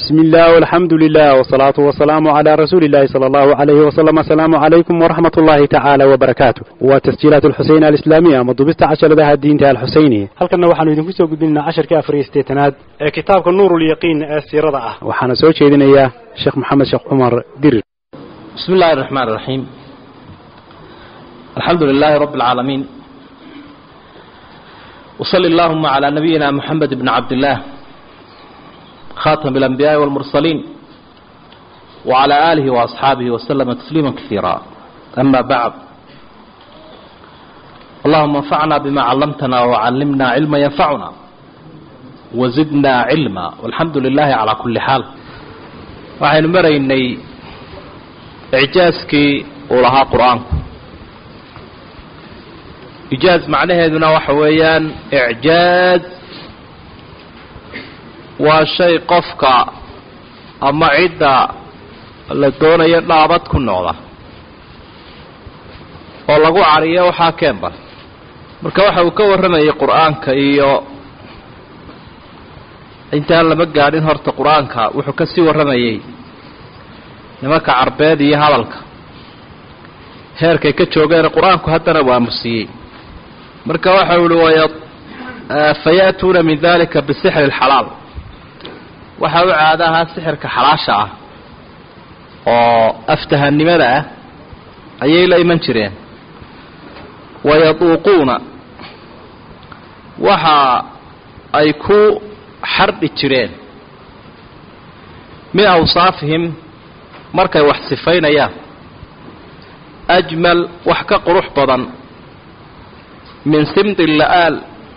بسم الله والحمد لله والصلاة والسلام على رسول الله صلى الله عليه وسلم السلام عليكم ورحمة الله تعالى وبركاته وتسجيلات الحسين الإسلامية مضبطة عشر لها الدين الحسيني هل كنا وحنا يدين كسو قدنا عشر كافر استيتناد كتابك النور اليقين السيرة ضعه وحنا سوى شيدنا إياه شيخ محمد شيخ عمر دير بسم الله الرحمن الرحيم الحمد لله رب العالمين وصل اللهم على نبينا محمد بن عبد الله خاتم الأنبياء والمرسلين وعلى آله وأصحابه وسلم تسليما كثيرا أما بعد اللهم انفعنا بما علمتنا وعلمنا علما ينفعنا وزدنا علما والحمد لله على كل حال waxaynu maraynay icjaaskii uu lahaa qur-aanku ijaaz macnaheeduna waxa weeyaan icjaaz waa shay qofka ama cidda la doonayo dhaabad ku noqda oo lagu cariyo waxaa keenba marka waxa uu ka warramayay qur-aanka iyo intaan lama gaadhin horta qur-aanka wuxuu ka sii warramayay nimanka carbeed iyo hadalka heerkay ka joogeen qur-aanku haddana waamusiyey marka waxa uhi waya faya'tuuna min dalika bisixri اlxalaal waxaa u caado ahaa sixirka xalaasha ah oo aftahanimada ah ayay la iman jireen wayaduuquuna waxa ay ku xardhi jireen min awsaafihim markay wax sifaynayaan ajmal wax ka qurux badan min simdi la'aal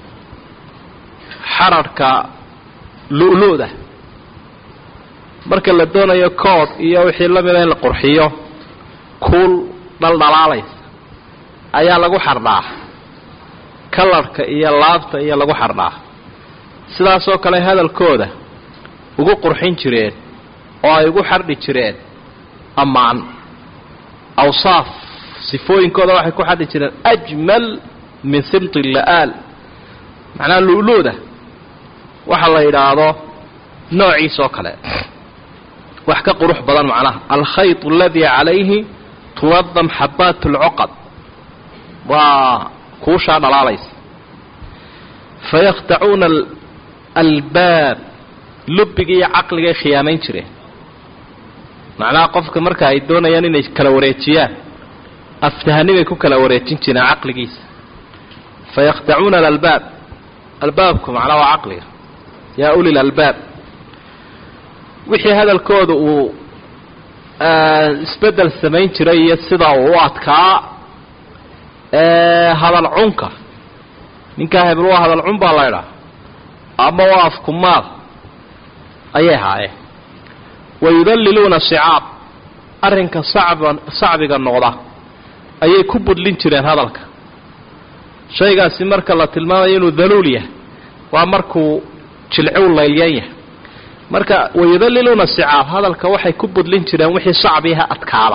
xararhka lu'lu'da marka la doonayo kood iyo wixii la mida in la qurxiyo kuul dhaldhalaalaysa ayaa lagu xardhaa kalarhka iyo laabta iyo lagu xardhaa sidaasoo kale hadalkooda ugu qurxin jireen oo ay ugu xardhi jireen ammaan awsaaf sifooyinkooda waxay ku xardhi jireen ajmal min simti la'aal macnaha lu'luuda waxa la yidhaahdo noociisoo kale wax ka qurux badan macnaha alkhayط aladii calayhi tunadam xabaat اlcuqad waa kuushaa dhalaalaysa fayakhtacuuna albaab lubbigii iyo caqligay khiyaamayn jireen macnaha qofka marka ay doonayaan inay kala wareejiyaan aftahanibay ku kala wareejin jireen caqligiisa fayakhtacuuna alalbaab albaabku macnaha waa caqliga yaa uli lalbaab wixii hadalkooda uu isbeddel samayn jiray iyo sida uu u adkaa hadal cunka ninkaa hebel waa hadal cun baa laydhaa ama waa afkumaal ayay haayeen wayudalliluuna sicaab arrinka sacba sacbiga noqda ayay ku budlin jireen hadalka shaygaasi marka la tilmaamayo inuu daluul yahay waa markuu jilcow laylyan yahay marka wayudalliluuna sicaab hadalka waxay ku budlin jireen wixii sacbiha adkaada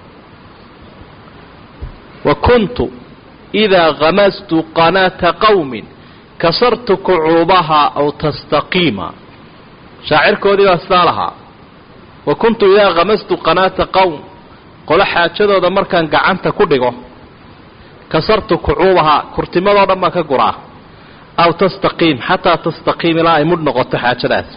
wa kuntu idaa hamastu qanaata qawmin kasartu kucuubaha aw tastaqiima shaacirkoodii baa sidaa lahaa wa kuntu idaa hamastu qanaata qowm qolo xaajadooda markaan gacanta ku dhigo kasartu kucuubahaa kurtimadoo dhan baan ka guraa aw tastaqiim xataa tastaqiim ilaa ay mudh noqoto xaajadaas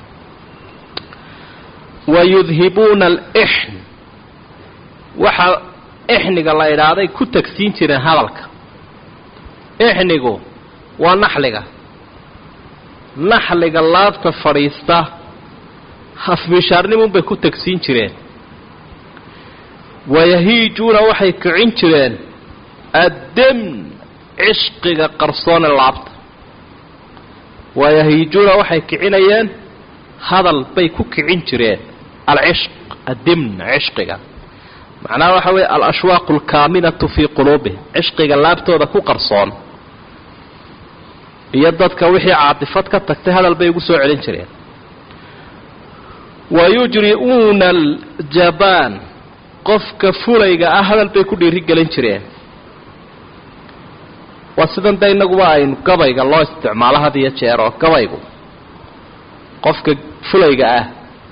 wayudhibuuna alixn waxaa ixniga la idhaahday ku tagsiin jireen hadalka ixnigu waa naxliga naxliga laabta fadhiista hafmishaarnimunbay ku tagsiin jireen wayahiijuuna waxay kicin jireen addemn cishqiga qarsoone laabta wayahiijuuna waxay kicinayeen hadal bay ku kicin jireen alcishq addimn cishqiga macnaha waxa weeye alashwaaqu alkaaminatu fii quluubihim cishqiga laabtooda ku qarsoon iyo dadka wixii caatifad ka tagtay hadal bay ugu soo celin jireen wayujri'uuna aljabaan qofka fulayga ah hadal bay ku dhiirigelin jireen waa sidan de innaguba aynu gabayga loo isticmaalo had iyo jeer oo gabaygu qofka fulayga ah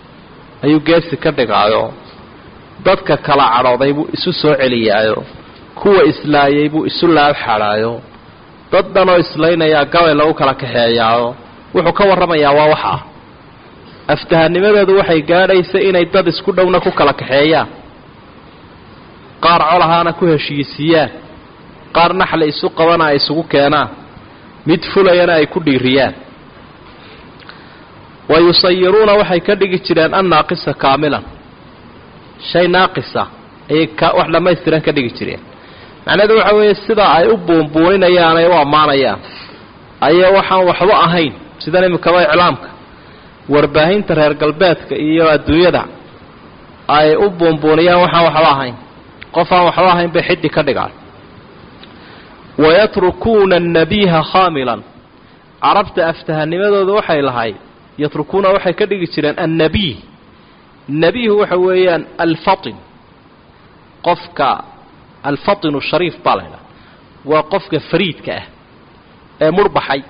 ayuu geesi ka dhigaayo dadka kala cadhooday buu isu soo celiyaayo kuwa islaayay buu isu laab xadhaayo dad dhanoo islaynayaa gabay lagu kala kaxeeyaayo wuxuu ka warramayaa waa waxa ah aftahanimadeedu waxay gaadhaysa inay dad isku dhowna ku kala kaxeeyaan qaar colahaana ku heshiisiiyaan qaar naxla isu qabana ay isugu keenaan mid fulayana ay ku dhiiriyaan wa yusayiruuna waxay ka dhigi jireen annaaqisa kaamilan shay naaqisa ayay wax dhammaystiran ka dhigi jireen macnaheedu waxa weeye sidaa ay u buunbuuninayaan ay u ammaanayaan ayay waxaan waxba ahayn sidan iminkaba iclaamka warbaahinta reer galbeedka iyo adduunyada ay u buunbuuniyaan waxaan waxba ahayn qof aan waxba ahayn bay xiddi ka dhigaan wayatrukuuna annabiiha khaamilan carabta aftahanimadooda waxay lahayd yatrukuuna waxay ka dhigi jireen annabiih nebiihu waxa weeyaan alfatin qofka alfatinu shariif baa la ydhaha waa qofka fariidka ah ee murhbaxay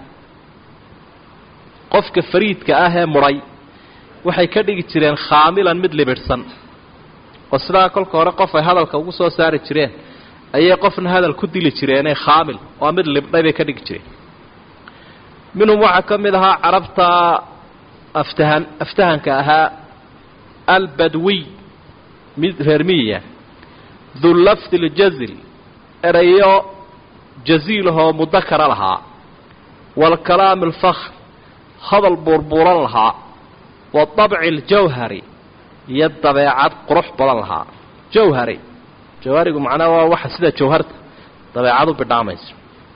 qofka fariidka ah ee mudhay waxay ka dhigi jireen khaamilan mid libidhsan oo sidaa kolka hore qof ay hadalka ugu soo saari jireen ayay qofna hadal ku dili jireenee khaamil waa mid libdhay bay ka dhigi jireen minhum waxaa ka mid ahaa carabta aftahan aftahanka ahaa albadwiy mid reer miyiya dullafdi ljazil erayo jaziilahoo mudakara lahaa waalkalaami alfakhr hadal buurbuuran lahaa waadabci aljawhari iyo dabeecad qurux badan lahaa jawhari jawharigu macnaha waa waxa sida jawharta dabeecadu bidhaamayso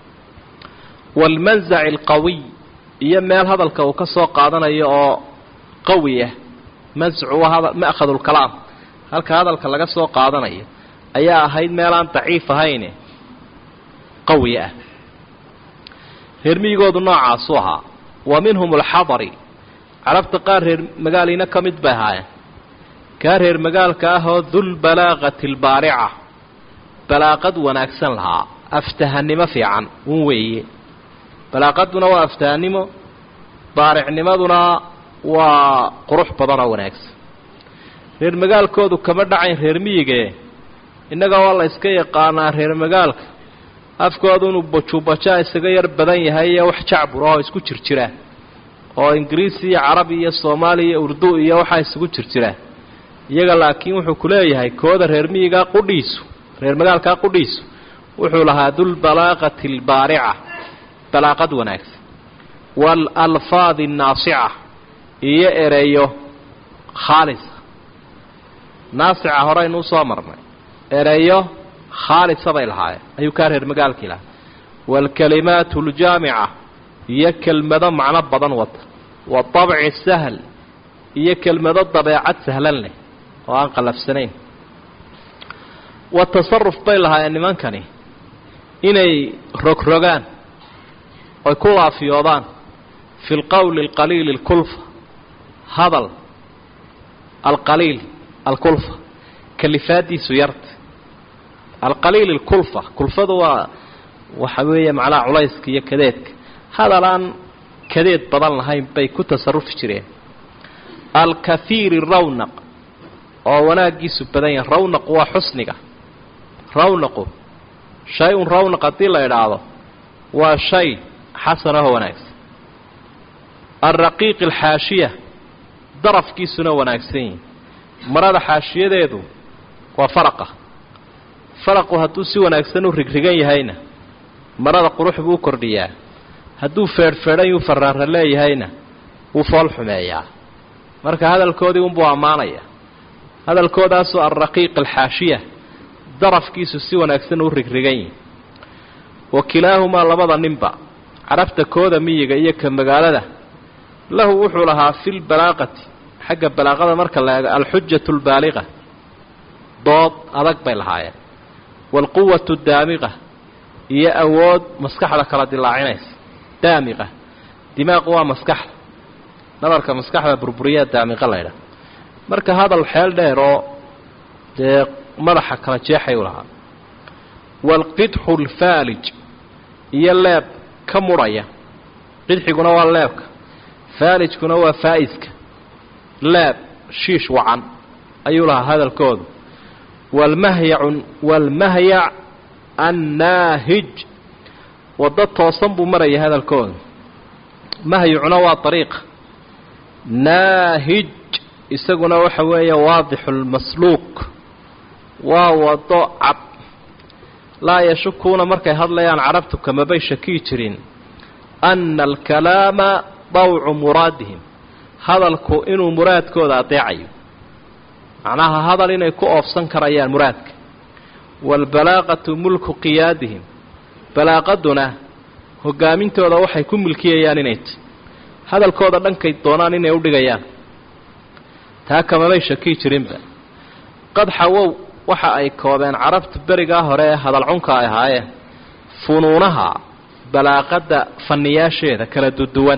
waalmanzaci alqawiy iyo meel hadalka uu ka soo qaadanayo oo qawi ah mascu waa ma'khadu lkalaam halka hadalka laga soo qaadanayo ayaa ahayd meelaan daciif ahayne qawi ah reer miyigoodu noocaasu ahaa wa minhum alxadari carabta qaar reer magaaliina ka mid bay ahaayeen kaa reer magaalka ah oo dulbalaaqati albaarica balaaqad wanaagsan lahaa aftahannimo fiican un weeye balaaqaduna waa aftahannimo baaricnimaduna waa qurux badan oo wanaagsan reer magaalkoodu kama dhacayn reer miyigee innaga waa la yska yaqaanaa reer magaalka afkoodu inuu bajuubajaa isaga yar badan yahay iyo wax jacbur oo isku jirjira oo ingiriisi iyo carabi iyo soomaali iyo urdu iyo waxaa isugu jirjiraan iyaga laakiin wuxuu ku leeyahay kooda reer miyigaa qudhiisu reer magaalkaa qudhiisu wuxuu lahaa dulbalaaqati albaarica balaaqad wanaagsan waalalfaadi annaasica iyo ereyo khaalisa naasica horeynu usoo marnay ereyo khaalisa bay lahaayeen ayuu kaa reer magaalkii lahaa waalkalimaatu aljaamica iyo kelmado macno badan wata waabci sahl iyo kelmado dabeecad sahlan leh oo aan qallafsanayn wa tasaruf bay lahaayeen nimankani inay rogrogaan oy ku laafiyoodaan fi lqowli alqaliili alkulfa hadal alqaliil alkulfa kalifaadiisu yarta alqaliil alkulfa kulfadu waa waxa weeye macnaha culayska iyo kadeedka hadal aan kadeed badan lahayn bay ku tasarufi jireen alkahiiri rawnaq oo wanaaggiisu badan yahay rawnaqu waa xusniga rawnaqu shay-un rawnaq haddii la idhaahdo waa shay xasan oo wanaagsan alraqiiqi alxaashiya darafkiisuna wanaagsan yihi marada xaashiyadeedu waa faraqa faraqu hadduu si wanaagsan u rigrigan yahayna marada qurux buu u kordhiyaa hadduu feedhfeedhan yuu faraara leeyahayna wuu fool xumeeyaa marka hadalkoodii unbuu ammaanaya hadalkoodaasoo alraqiiq alxaashiya darafkiisu si wanaagsan u rigrigan yihi wa kilaahumaa labada ninba carabta kooda miyiga iyo ka magaalada lahu wuxuu lahaa fi lbalaaqati xagga balaaqada marka la eego alxujatu albaaliqa dood adag bay lahaayeen waalquwatu daamiqa iyo awood maskaxda kala dilaacinaysa daamiqa dimaaqu waa maskaxda nabarka maskaxda burburiyaa daamiqa laydha marka hadal xeel dheer oo dee madaxa kala jeexay u lahaa waalqidxu alfaalij iyo leeb ka mudhaya qidxiguna waa leebka faalijkuna waa faa'iska leeb shiish wacan ayuu lahaa hadalkoodu walmahyacu walmahyac annaahij waddo toosan buu maraya hadalkooda mahyucuna waa ariiqa naahij isaguna waxa weeye waadixu lmasluuk waa waddo cad laa yashukuuna markay hadlayaan carabtu kamabay shakiyi jirin anna alkalaama dawcu muraadihim hadalku inuu muraadkooda adeecayo macnaha hadal inay ku oofsan karayaan muraadka waalbalaaqatu mulku qiyaadihim balaaqaduna hogaamintooda waxay ku milkiyayaan inay ti hadalkooda dhankay doonaan inay u dhigayaan taa kamabay shakiyi jirinba qad xawow waxa ay koobeen carabtu berigaa hore ee hadalcunka ay ahaayeen funuunaha balaaqadda fanniyaasheeda kala duduwan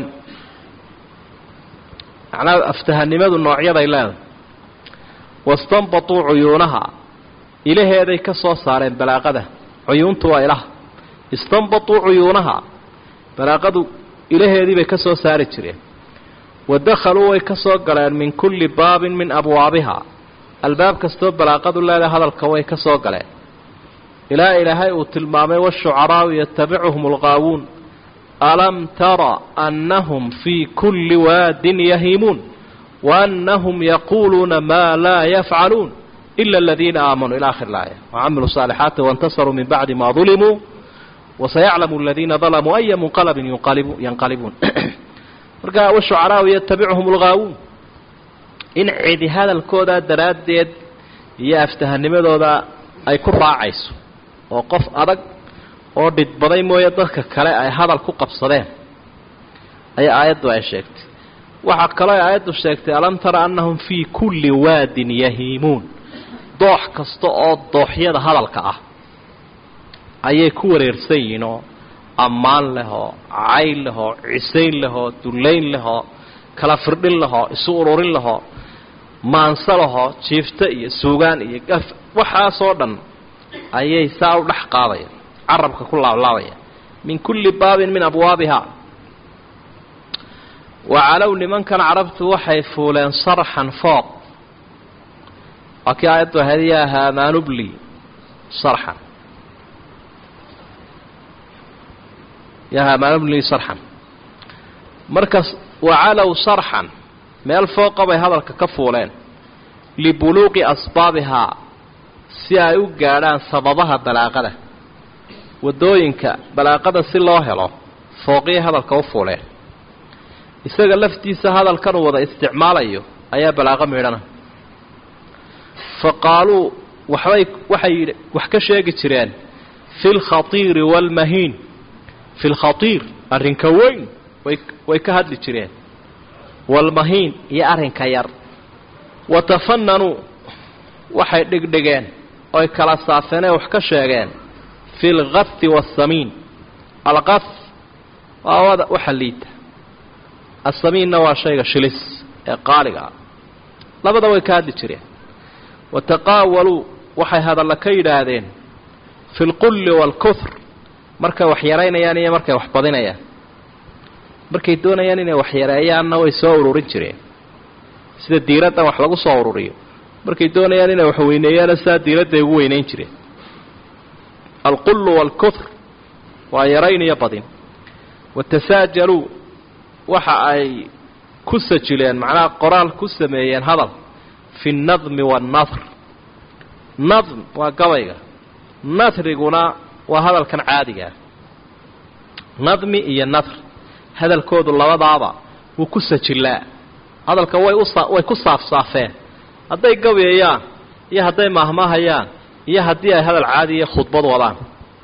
macnaha aftahanimadu noocyaday leedahay wastanbatuu cuyuunaha ilaheeday ka soo saareen balaaqada cuyuuntu waa ilaha istanbatuu cuyuunaha balaaqadu ilaheediibay ka soo saari jireen wa dakhaluu way ka soo galeen min kulli baabin min abwaabiha albaab kastoo balaaqadu leedahay hadalka way ka soo galeen ilaa ilaahay uu tilmaamay washucaraau yatabicuhum alqaawuun alam tara annahum fii kulli waadin yahiimuun waannahum yaquuluuna maa laa yafcaluun ila aladiina aamanuu ila akhir laaya wacamiluu saalixaati waintasaruu min bacdi maa dulimuu wasayaclamu aladiina dalamuu aya munqalabin yanqalibuun marka washucaraau yatabicuhum alqaawuun in cidi hadalkoodaa daraaddeed iyo aftahanimadooda ay ku raacayso oo qof adag oo dhidbaday mooye dadka kale ay hadal ku qabsadeen ayaa aayaddu ay sheegtay waxaa kaloo ay aayaddu sheegtay alam tara annahum fii kulli waadin yahiimuun doox kasta oo dooxyada hadalka ah ayay ku wareersan yihiin oo ammaan leh oo cayl leh oo cisayn leh oo dullayn leh oo kala firdhin leh oo isu ururin leh oo maanso lahoo jiifto iyo suugaan iyo gaf waxaasoo dhan ayay saa u dhex qaadayaan carabka ku laablaabaya min kulli baabin min abwaabiha wacalow nimankan carabtu waxay fuuleen sarxan fooq waa kii aayaddu ahayd yaa haamaanubli sarxan yaa haamaanubli sarxan markas wacalow sarxan meel fooqa bay hadalka ka fuuleen libuluuqi asbaabihaa si ay u gaadhaan sababaha balaaqada waddooyinka balaaqada si loo helo fooqiyay hadalka u fuuleen isaga laftiisa hadalkan uu wada isticmaalayo ayaa balaaqo midhana fa qaaluu waxbay waxay wax ka sheegi jireen fi lkhatiiri waalmahiin fi lkhatiir arrinka weyn way way ka hadli jireen waalmahiin iyo arrinka yar wa tafananuu waxay dhigdhigeen oy kala saafeenee wax ka sheegeen fi lgathi waasamiin alqath waa wada waxa liita asamiinna waa shayga shilis ee qaaliga ah labada way ka hadli jireen wa taqaawaluu waxay hadalla ka yidhaahdeen fi lqulli waalkuhr markay wax yaraynayaan iyo markay wax badinayaan markay doonayaan inay wax yareeyaanna way soo ururin jireen sida diiraddan wax lagu soo ururiyo markay doonayaan inay wax weyneeyaana sidaa diiradday ugu weynayn jireen alqullu waalkuhr waa yarayn iyo badin watasaajaluu waxa ay ku sajileen macnaha qoraal ku sameeyeen hadal fi nnadmi waannadr nadm waa gabayga nadriguna waa hadalkan caadigaa nadmi iyo nadr hadalkoodu labadaaba wuu ku sajilaa hadalka way usa way ku saafsaafeen hadday gabayayaan iyo hadday maahmaahayaan iyo haddii ay hadal caadi iyo khudbad wadaan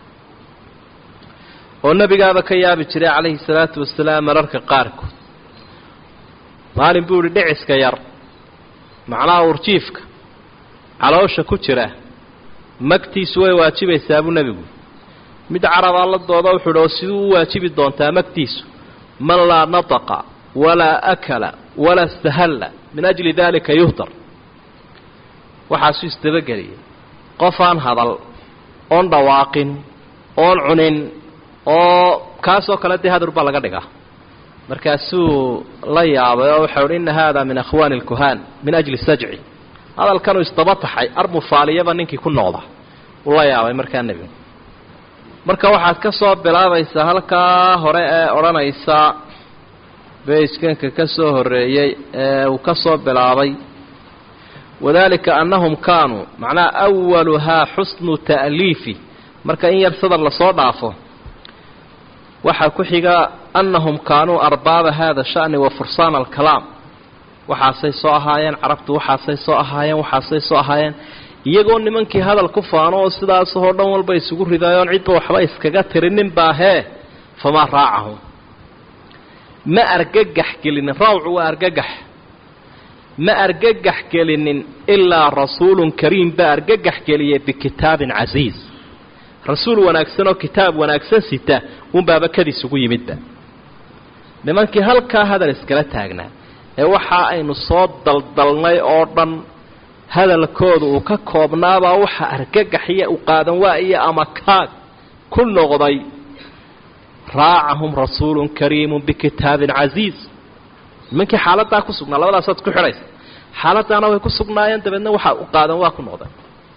oo nebigaaba ka yaabi jiray calayhi salaatu wasalaam mararka qaarkood maalin buu idhi dhiciska yar macnaha urjiifka caloosha ku jira magtiisu way waajibaysaa buu nebigu mid carabaa la dooda wuxuu idhi oo siduu u waajibi doontaa magtiisu man laa nataqa walaa akala walaa istahalla min ajli daalika yuhdar waxaasuu isdabageliyay qof aan hadal oon dhawaaqin oon cunin oo kaasoo kale dee hadur baa laga dhigaa markaasuu la yaabay oo waxau uhi inna haada min akhwaani alkuhaan min ajli sajci hadalkanuu isdaba taxay armufaaliyaba ninkii ku noqda uu la yaabay markaa nebigu marka waxaad ka soo bilaabaysaa halkaa hore ee odhanaysa bayskanka ka soo horreeyey ee uu ka soo bilaabay wadalika annahum kaanuu macnaha awaluhaa xusnu ta'liifi marka in yar sadar lasoo dhaafo waxaa ku xiga annahum kaanuu arbaaba hada sha'ni wa fursaana alkalaam waxaasay soo ahaayeen carabtu waxaasay soo ahaayeen waxaasay soo ahaayeen iyagoo nimankii hadal ku faano oo sidaasoo dhan walba isugu ridayoon cidba waxba iskaga tirinin baahee famaa raacahum ma argagax gelinin rawcu waa argagax ma argagax gelinin ilaa rasuulun kariim baa argagax geliyay bikitaabin casiiz rasuul wanaagsan oo kitaab wanaagsan sita unbaaba kadiis ugu yimidba nimankii halkaa hadal iskala taagnaa ee waxa aynu soo daldalnay oo dhan hadalkooda uu ka koobnaabaa waxa argagaxiya u qaadan waa iyo ama kaag ku noqday raacahum rasuulun kariimun bikitaabin casiiz nimankii xaaladaa ku sugnaa labadaasaad ku xidhaysa xaaladaana way ku sugnaayeen dabeedna waxa u qaadan waa ku noqday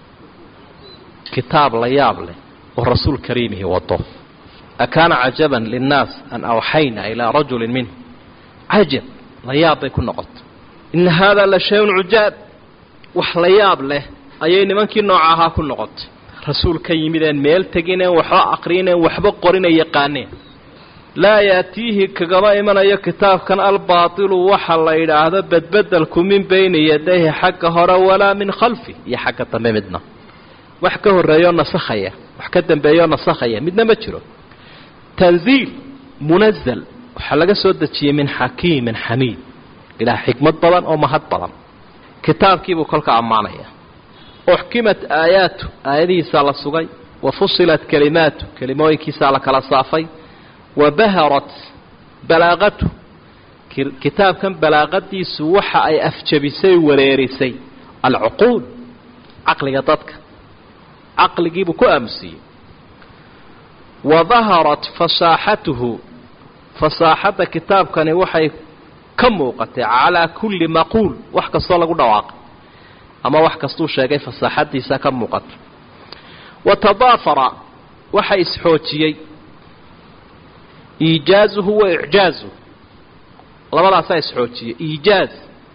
kitaab la yaab leh oo rasuul kariimihi wado akaana cajaban linnaas an awxayna ilaa rajulin minhu cajab la yaab bay ku noqotay ina haadaa la shay-un cujaab wax la yaab leh ayay nimankii nooca ahaa ku noqotay rasuul ka yimideen meel tegineen waxba aqrineen waxba qorina yaqaaneen laa yaatiihi kagama imanayo kitaabkan albaatilu waxa la yidhaahdo bedbedelku min bayni yadayhi xagga hore walaa min khalfi iyo xagga dambe midna wax ka horreeyoo nasakhaya wax ka dambeeyoo nasakhaya midna ma jiro tanziil munazal waxaa laga soo dejiyey min xakiimin xamiid ilaah xikmad badan oo mahad badan kitaabkiibuu kolka ammaanaya uxkimat aayaatu aayadihiisaa la sugay wa fusilat kelimaatu kelimooyinkiisaa la kala saafay wa baharat balaaqatu kitaabkan balaaqadiisu waxa ay afjabisay wareerisay alcuquul caqliga dadka caqligiibuu ku aamusiyey wa daharat fasaaxatuhu fasaaxadda kitaabkani waxay ka muuqatay calaa kulli maquul wax kastoo lagu dhawaaqay ama wax kastuu sheegay fasaaxadiisa ka muuqata wa tadaafara waxa isxoojiyey iijaazuhu wa icjaazuhu labadaasaa isxoojiyey iijaaz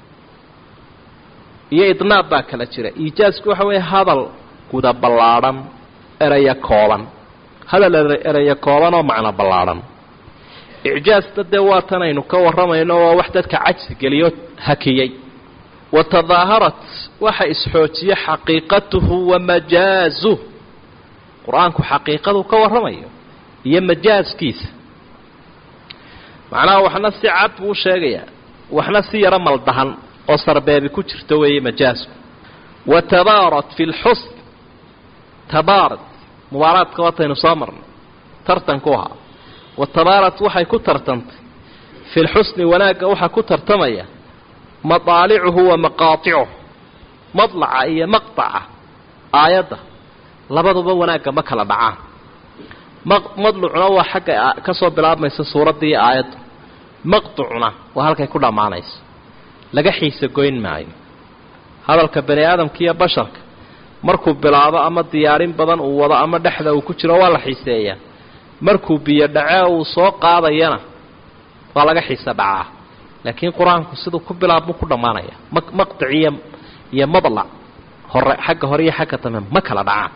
iyo idnaab baa kala jira iijaazku waxa weeye hadal guda ballaadhan eraya kooban hadal eraya kooban oo macno ballaadhan icjaazta dee waa tan aynu ka warramayno waa wax dadka cajsi geliyo hakiyey wa tadaaharat waxa isxoojiye xaqiiqatuhu wa majaazuh qur-aanku xaqiiqadu ka warramayo iyo majaaskiisa macnaha waxna si cad buu sheegayaa waxna si yaro maldahan oo sarbeebi ku jirto weeye majaasku wa tabaarat fi lxusn tabaarat mubaaraadka wataynu soo marnay tartanku ahaa wa tabaarat waxay ku tartantay fi lxusni wanaagga waxaa ku tartamaya madaalicuhu wa maqaaticuh madlaca iyo maqtaca aayadda labaduba wanaagga ma kala dhacaan madlucuna waa xagga ka soo bilaabmaysa suuradda iyo aayadda maqtucuna waa halkay ku dhammaanayso laga xiisa goyn maayo hadalka bani aadamka iyo basharka markuu bilaabo ama diyaarin badan uu wado ama dhexda uu ku jiro waa la xiiseeyaa markuu biyo dhacee uu soo qaadayana waa laga xiisa dhacaa laakiin qur-aanku siduu ku bilaabmu ku dhammaanaya maqtic iyo iyo madlac hore xagga hore iyo xagga dambe ma kala dhacaan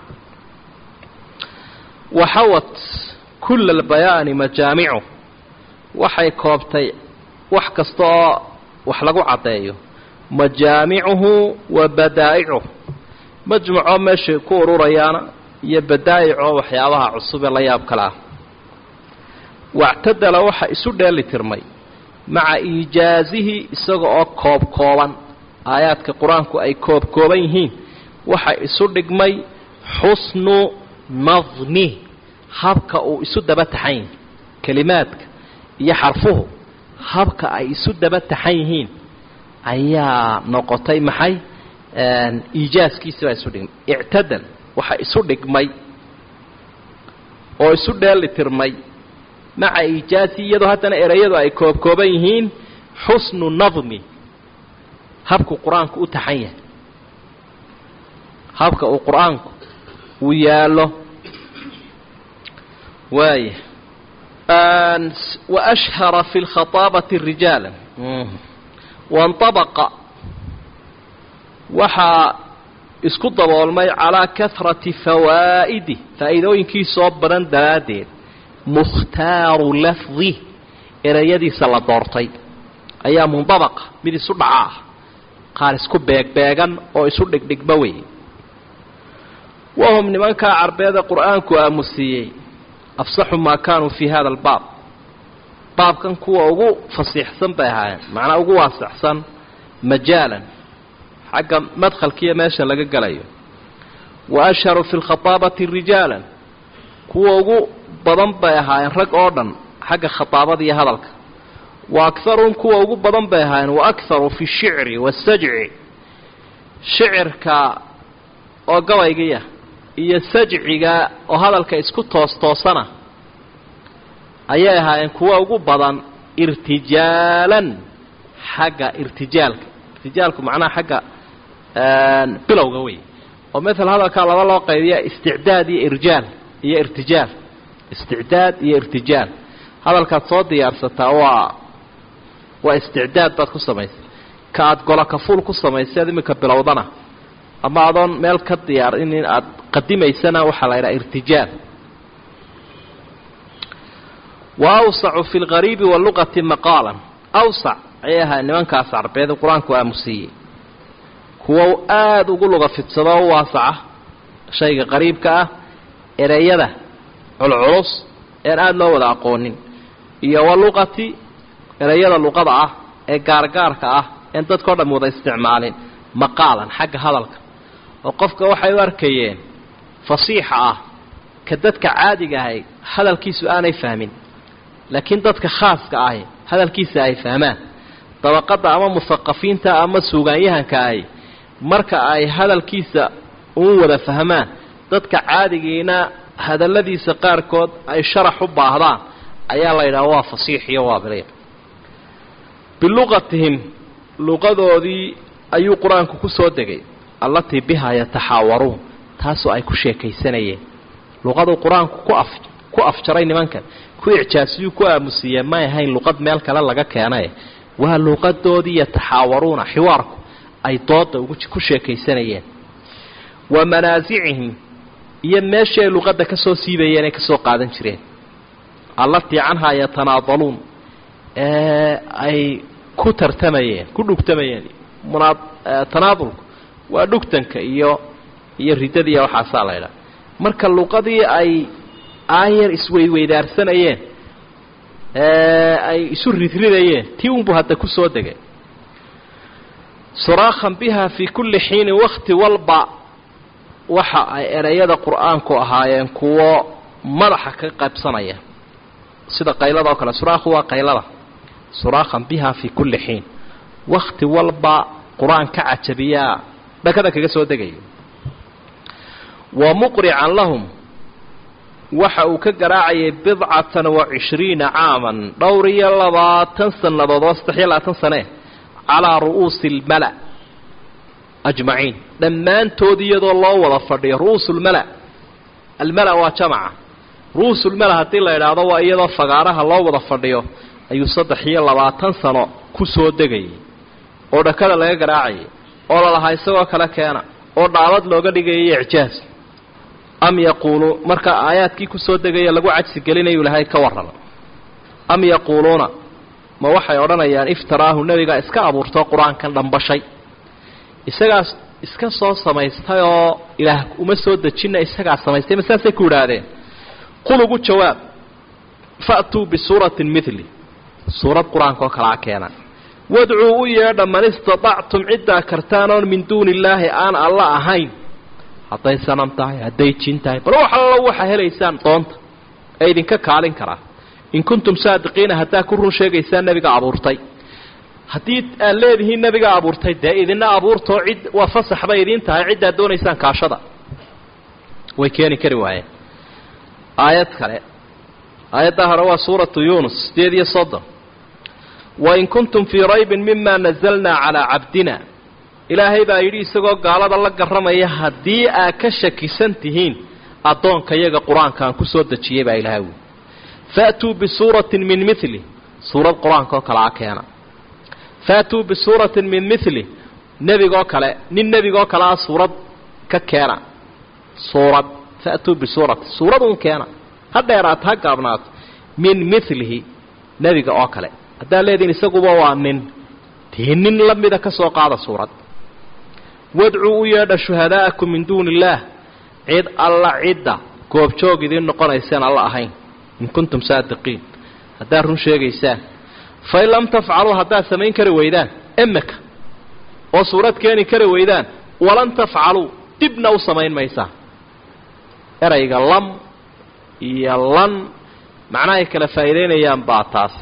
waxawat kulla albayaani majaamicu waxay koobtay wax kasta oo wax lagu caddeeyo majaamicuhu wa badaa'icuh majmucoo meeshay ku ururayaana iyo badaa'ico waxyaabaha cusub ee la yaab kale ah wactadala waxa isu dheeli tirmay maca iijaazihi isaga oo koob kooban aayaadka qur-aanku ay koob kooban yihiin waxa isu dhigmay xusnu nadmi habka uu isu daba taxan yihin kelimaadka iyo xarfuhu habka ay isu daba taxan yihiin ayaa noqotay maxay iijaaskiisi baa isu dhigmay ictadal waxa isu dhigmay oo isu dheeli tirmay maca iijaazi iyadoo haddana ereyadu ay koobkooban yihiin xusnu nadmi habku qur-aanku u taxan yahay habka uu qur-aanku uu yaallo waaya waashhara fi lkhataabati rijaala wainطabaqa waxaa isku daboolmay calaa kahrati fawaa'idi faa'iidooyinkiisoo badan daraaddeed mukhtaaru lafdi ereyadiisa la doortay ayaa mundabaqa mid isu dhaca ah qaar isku beegbeegan oo isu dhigdhigba wey wahum nimankaa carbeeda qur-aanku aamusiiyey afsaxu maa kaanuu fii hada albaab baabkan kuwa ugu fasiixsan bay ahaayeen macnaa ugu waasixsan majaalan xagga madkhalkiiyo meesha laga gelayo wa ashharu fi lkhataabati rijaalan kuwa ugu badan bay ahaayeen rag oo dhan xagga khataabada iyo hadalka wa akharuhum kuwa ugu badan bay ahaayeen wa akharu fi shicri wasajci shicirka oo gabaygiya iyo sajciga oo hadalka isku toos toosana ayay ahaayeen kuwa ugu badan irtijaalan xagga irtijaalka irtijaalku macnaha xagga bilowga wey oo maala hadalkaa laba loo qaybiya isticdaad iyo irjaal iyo irtijaal isticdaad iyo irtijaal hadalkaad soo diyaarsataa waa waa isticdaad baad ku samaysay ka aada golo kafuul ku samaysay ad iminka bilowdana ama adoon meel ka diyaar in aada qadimaysana waxaa la yidhaha irtijaal wa awsacu fi lgariibi waluqati maqaalan awsac ayay ahaa nimankaas carbeed qur-aanku aamusiiyey kuwo aada ugu luga fidsado u waasaca shayga qariibka ah ereyada culculus ean aada loo wada aqoonin iyo waluqati ereyada luqada ah ee gaargaarka ah een dadkao dham wada isticmaalin maqaalan xagga hadalka oo qofka waxay u arkayeen fasiixa ah ka dadka caadiga ahay hadalkiisu aanay fahmin laakiin dadka khaaska ahi hadalkiisa ay fahmaan dabaqadda ama musaqafiinta ama suugaanyahanka ahi marka ay hadalkiisa uun wada fahmaan dadka caadigiina hadalladiisa qaarkood ay sharax u baahdaan ayaa la yidhaha waa fasiix iyo waa biliiq biluqatihim luqadoodii ayuu qur-aanku ku soo degay allatii bihaa yataxaawaruun taasoo ay ku sheekaysanayeen luqaduu qur-aanku ku af ku afjaray nimankan ku icjaasiyuu ku aamusiiyee may ahayn luqad meel kale laga keenaye waa luqadoodii yataxaawaruuna xiwaarku ay dooda ugu ku sheekaysanayeen wa manaasicihim iyo meeshii ay luqadda ka soo siibayeen ay ka soo qaadan jireen allatii canhaa yatanaadaluun ee ay ku tartamayeen ku dhugtamayeen munaa tanaadulku waa dhugtanka iyo iyo riddadiiya waxaasaa la ydhaha marka luqadii ay aayar isweydweydaarsanayeen ee ay isu ridridayeen tii unbuu hadda ku soo degay suraakhan biha fii kulli xiinin wakti walba waxa ay ereyada qur-aanku ahaayeen kuwo madaxa ka qaybsanaya sida qaylada oo kale suraakhu waa qaylada suraakhan biha fii kulli xiin wakti walba qur-aan ka cajabiyaa dhakada kaga soo degayo wa muqrican lahum waxa uu ka garaacayay bidcatan wa cishriina caaman dhowr iyo labaatan sannadood oo saddex iyo labaatan sane calaa ru'uusi almala ajmaciin dhammaantood iyadoo loo wada fadhiyo ru'uusulmala almala waa jamaca ru'uusulmala haddii la idhaahdo waa iyadoo fagaaraha loo wada fadhiyo ayuu saddex iyo labaatan sano ku soo degayay oo dhakada laga garaacayay oo lalahaa isagoo kale keena oo dhaabad looga dhigayay icjaaz am yaquulu marka aayaadkii kusoo degaya lagu cajsi gelinayu ilahay ka warrama am yaquuluuna ma waxay odhanayaan iftaraahu nebigaa iska abuurtoo qur-aankan dhambashay isagaas iska soo samaystay oo ilaah uma soo dejina isagaa samaystay ma saasay ku idhaahdeen qul ugu jawaab fa'tuu bisuuratin midli suurad qur-aanka oo kalaa keena wadcuu u yeedha man istatactum ciddaa kartaan oon min duuni illaahi aan alla ahayn hadday sanam tahay hadday jin tahay bal wax allo waxaa helaysaan doonta ee idinka kaalin karaa in kuntum saadiqiina haddaa ku run sheegaysaan nebiga abuurtay haddii aad leedihiin nebiga abuurtay dee idina abuurtoo cid waa fasax bay idiin tahay ciddaad doonaysaan kaashada way keeni kari waayeen aayad kale aayaddaa hore waa suuratu yuunus sideed iyo soddon wain kuntum fii raybin mima nazalnaa calaa cabdina ilaahay baa yidhi isagoo gaalada la garramaya haddii aad ka shakisan tihiin addoonka yaga qur-aanka aan ku soo dejiyey baa ilahay wuli faatuu bisuuratin min mili suurad qur-aanka oo kale a keena faatuu bisuuratin min mili nebigoo kale nin nebigoo kale ah suurad ka keena suurad faatuu bisuuratin suurad un keena ha dheeraato ha gaabnaato min milihi nebiga oo kale haddaad leedihin isaguba waa nin dee nin la mida ka soo qaada suurad wadcuu u yeedha shuhadaa'akum min duuni illaah cid alla cidda goobjoog idiin noqonayseen alla ahayn in kuntum saadiqiin haddaad run sheegaysaan fain lam tafcaluu haddaad samayn kari weydaan emeka oo suurad keeni kari weydaan walan tafcaluu dibna u samayn maysaa erayga lam iyo lan macnahay kala faa'iidaynayaan baa taas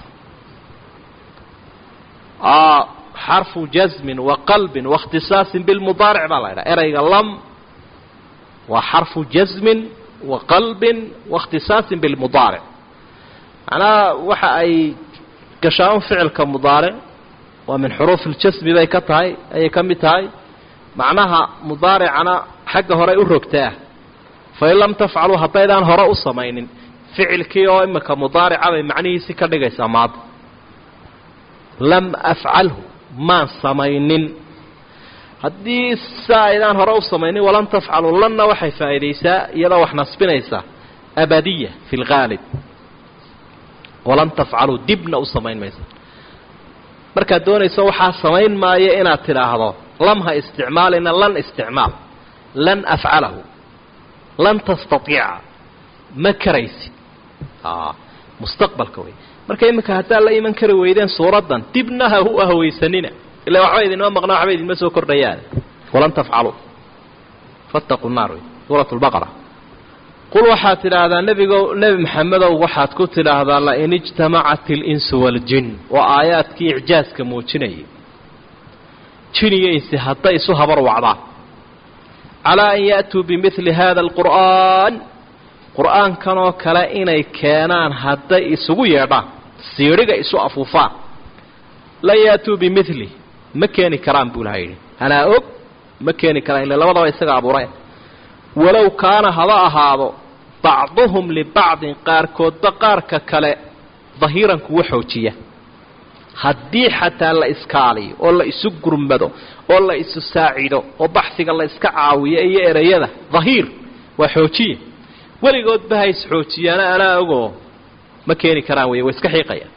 xarfu jasmin wa qalbin waاkhtisaasin bilmudaaric baa la ydhaha erayga lam waa xarfu jasmin wa qalbin waاkhtisaasin bilmudaaric macnaha waxa ay gashaan ficilka mudaaric waa min xuruuf iljasmi bay ka tahay ayay ka mid tahay macnaha mudaaricana xagga hore u rogtaa fain lam tafcaluu haddaydaan hore u samaynin ficilkii oo imika mudaarica bay macnihiisii ka dhigaysaa maada lam afcalhu maan samaynin haddii saa aydaan hore u samaynin walan tafcaluu lanna waxay faa'iidaysaa iyadoo wax nasbinaysaa abadiya fi lghaalib walan tafcaluu dibna u samayn maysa markaad doonayso waxaa samayn maayo inaad tidhaahdo lam ha isticmaalina lan isticmaal lan afcalahu lan tastaiica ma karaysid mustaqbalka wey marka iminka haddaad la iman kari weydeen suuraddan dibna ha u ahweysanina ila waxba idinma maqna waxba idinma soo kordhayaan walan tafcaluu fattaquu naar wey suurat lbaqara qul waxaad tidhaahdaa nebigo nebi maxamedow waxaad ku tidhaahdaa lain ijtamacat اlinsu waaljin waa aayaadkii icjaaska muujinayay jin iyo insi hadday isu habar wacdaan calaa an ya'tuu bimili hada alqur'aan qur'aankanoo kale inay keenaan hadday isugu yeedhaan siidhiga isu afuufaan lan ya'tuu bimili ma keeni karaan buu ilaha yidhi hanaa og ma keeni karaan ila labadaba isaga abuureen walow kaana haba ahaado bacduhum libacdin qaarkoodba qaarka kale dahiiran kuwa xoojiya haddii xataa la iskaaliyo oo la isu gurmado oo la isu saacido oo baxsiga la iska caawiyo iyo ereyada dahiir waa xoojiya weligoodba ha isxoojiyaana anaa ogoo ma keeni karaan wey way iska xiiqayaan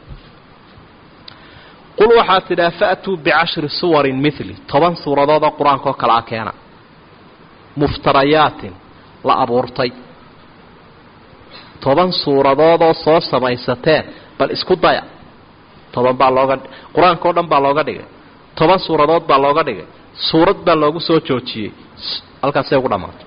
qul waxaad tidhaha fa'tuu bicashri suwarin mili toban suuradoodoo qur-aanka oo kale a keena muftarayaatin la abuurtay toban suuradoodoo soo samaysateen bal isku daya toban baa looga qur-aanka o dhan baa looga dhigay toban suuradood baa looga dhigay suurad baa loogu soo joojiyey halkaasay ugu dhammaatay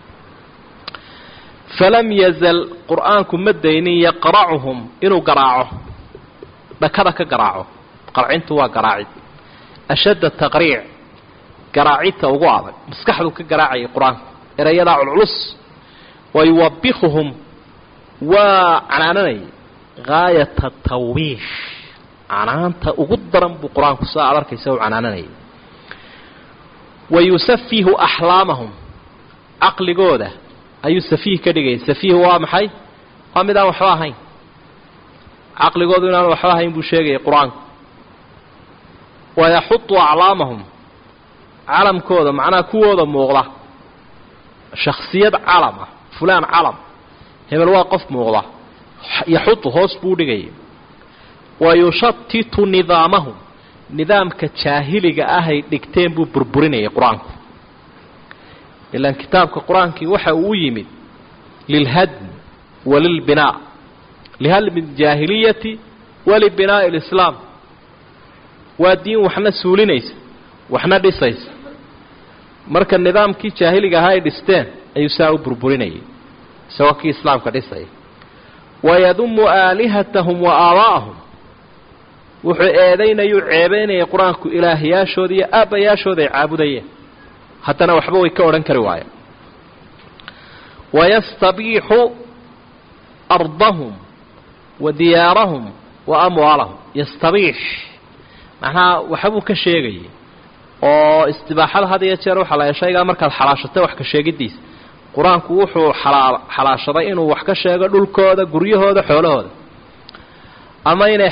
falam yazal qur-aanku ma daynin yaqracuhum inuu garaaco dhakada ka garaaco qarcintu waa garaacid ashadda taqriic garaacidta ugu adag maskaxdu ka garaacayay qur-aanku erayadaa culculus wa yuwabikuhum waa canaananayay gaayata tawbiish canaanta ugu daran buu qur-aanku saa aad arkaysa u canaananayay wa yusafihu axlaamahum caqligooda ayuu safiih ka dhigayay safiih waa maxay waa mid aan waxba ahayn caqligoodu inaan waxba ahayn buu sheegayay qur-aanku wa yaxudu aclaamahum calamkooda macnaha kuwooda muuqda shaksiyad calam ah fulaan calam hebel waa qof muuqda yaxudu hoos buu dhigayay wa yushatitu nidaamahum nidaamka jaahiliga ahay dhigteen buu burburinayay qur-aanku ilaan kitaabka qur-aankii waxa uu u yimid lilhadm wa lilbinaa lihadmi aljaahiliyati walibinaa'i alislaam waa diin waxna suulinaysa waxna dhisaysa marka nidaamkii jaahiliga ahaa ay dhisteen ayuu saa u burburinayay isagoo kii islaamka dhisaya wayadumu aalihatahum wa aabaa'ahum wuxuu eedaynayuu ceebaynayay qur-aanku ilaahyaashooda iyo aabbayaashooda ay caabudayeen haddana waxba way ka odhan kari waayeen wayastabiixu ardahum wa diyaarahum wa amwaalahum yastabiix macnaha waxbuu ka sheegayay oo istibaaxada had iyo jeer waxaa la shaygaa markaad xalaashatay wax ka sheegidiisa qur-aanku wuxuu xalaa xalaashaday inuu wax ka sheego dhulkooda guryahooda xoolahooda ama inay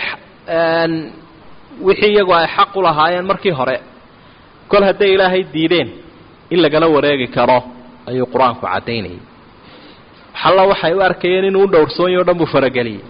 wixii iyagu ay xaq u lahaayeen markii hore kol hadday ilaahay diideen in lagala wareegi karo ayuu qur-aanku caddaynayay xalla waxay u arkayeen inuu u dhowrsoonyo o dhan buu farageliyey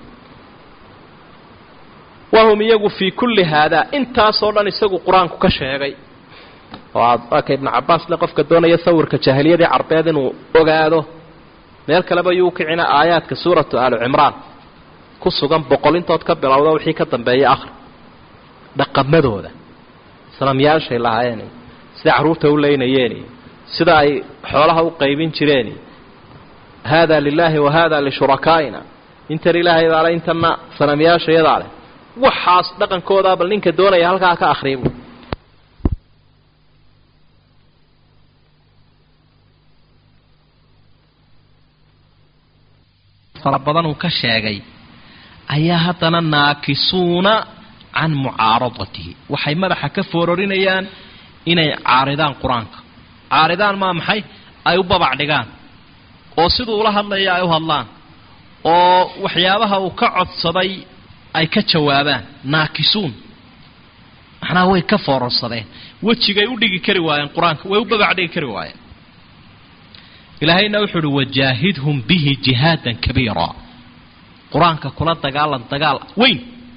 wahum iyagu fii kulli haadaa intaasoo dhan isagu qur-aanku ka sheegay oo aad arka ibnu cabbaas le qofka doonaya sawirka jaahiliyadii carbeed inuu ogaado meel kaleba yuu kicina aayaadka suuratu aalu cimraan ku sugan boqol intood ka bilowda wixii ka dambeeya akhri dhaqamadooda sanamyaashay lahaayeen sida carruurta u leynayeen sida ay xoolaha u qaybin jireen haada lilaahi wa haada lishurakaaina intan ilaahay baale intanna sanamyaashayadaa leh waxaas dhaqankoodaa bal ninka doonaya halkaa ka akhriibu fara badan uu ka sheegay ayaa haddana naakisuuna can mucaaradatihi waxay madaxa ka foorarinayaan inay caaridaan qur-aanka caaridaan maa maxay ay u babac dhigaan oo siduu ula hadlaya ay u hadlaan oo waxyaabaha uu ka codsaday ay ka jawaabaan naakisuun macnaha way ka foorarsadeen wejigay u dhigi kari waayeen qur-aanka way u babac dhigi kari waayeen ilaahayna wuxuu uhi wajaahidhum bihi jihaadan kabiira qur-aanka kula dagaalan dagaal weyn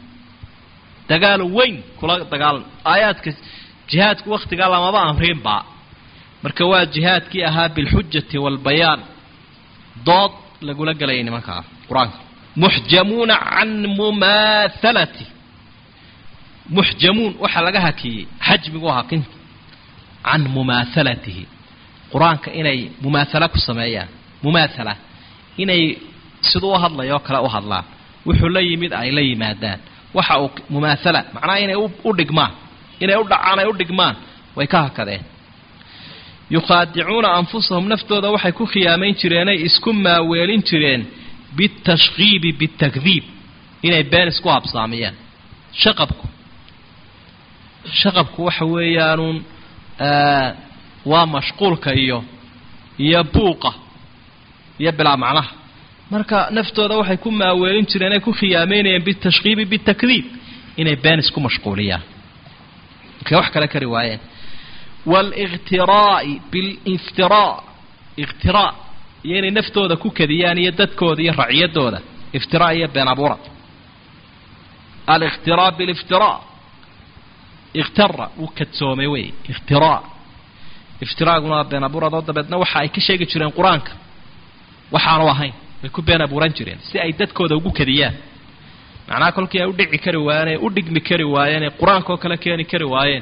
dagaal weyn kula dagaalan aayaadka jihaadku wakhtigaa lamaba amriinba marka waa jihaadkii ahaa bilxujati waalbayaan dood lagula gelayay nimankaa qur-aanka muxjamuuna can mumaahalati muxjamuun waxaa laga hakiyey xajmigu hakinta can mumaahalatihi qur-aanka inay mumaasala ku sameeyaan mumaasala inay siduu u hadlayoo kale u hadlaan wuxuu la yimid ay la yimaadaan waxa uu mumaasala macnaha inay u dhigmaan inay u dhacaan ay u dhigmaan way ka hakadeen yukhaadicuuna anfusahum naftooda waxay ku khiyaamayn jireenay isku maaweelin jireen bitashkiibi bitakdiib inay been isku habsaamiyaan shaqabku shaqabku waxa weeyaanuun waa mashquulka iyo iyo buuqa iyo bilaa macnaha marka naftooda waxay ku maaweelin jireen ay ku khiyaameynayeen bitashkiibi bitakdiib inay been isku mashquuliyaan markay wax kale kari waayeen waalikhtiraa'i biliftiraa ikhtiraa iyo inay naftooda ku kadiyaan iyo dadkooda iyo racyadooda iftiraa iyo been abuura alikhtiraa biliftiraa ikhtara wuu kadsoomay wey ikhtiraa iftiraaguna waa been abuuradoo dabeedna waxa ay ka sheegi jireen qur-aanka waxaanu ahayn way ku been abuuran jireen si ay dadkooda ugu kadiyaan macnaha kolkii ay u dhici kari waayeen ee u dhigmi kari waayeen ee qur-aankaoo kale keeni kari waayeen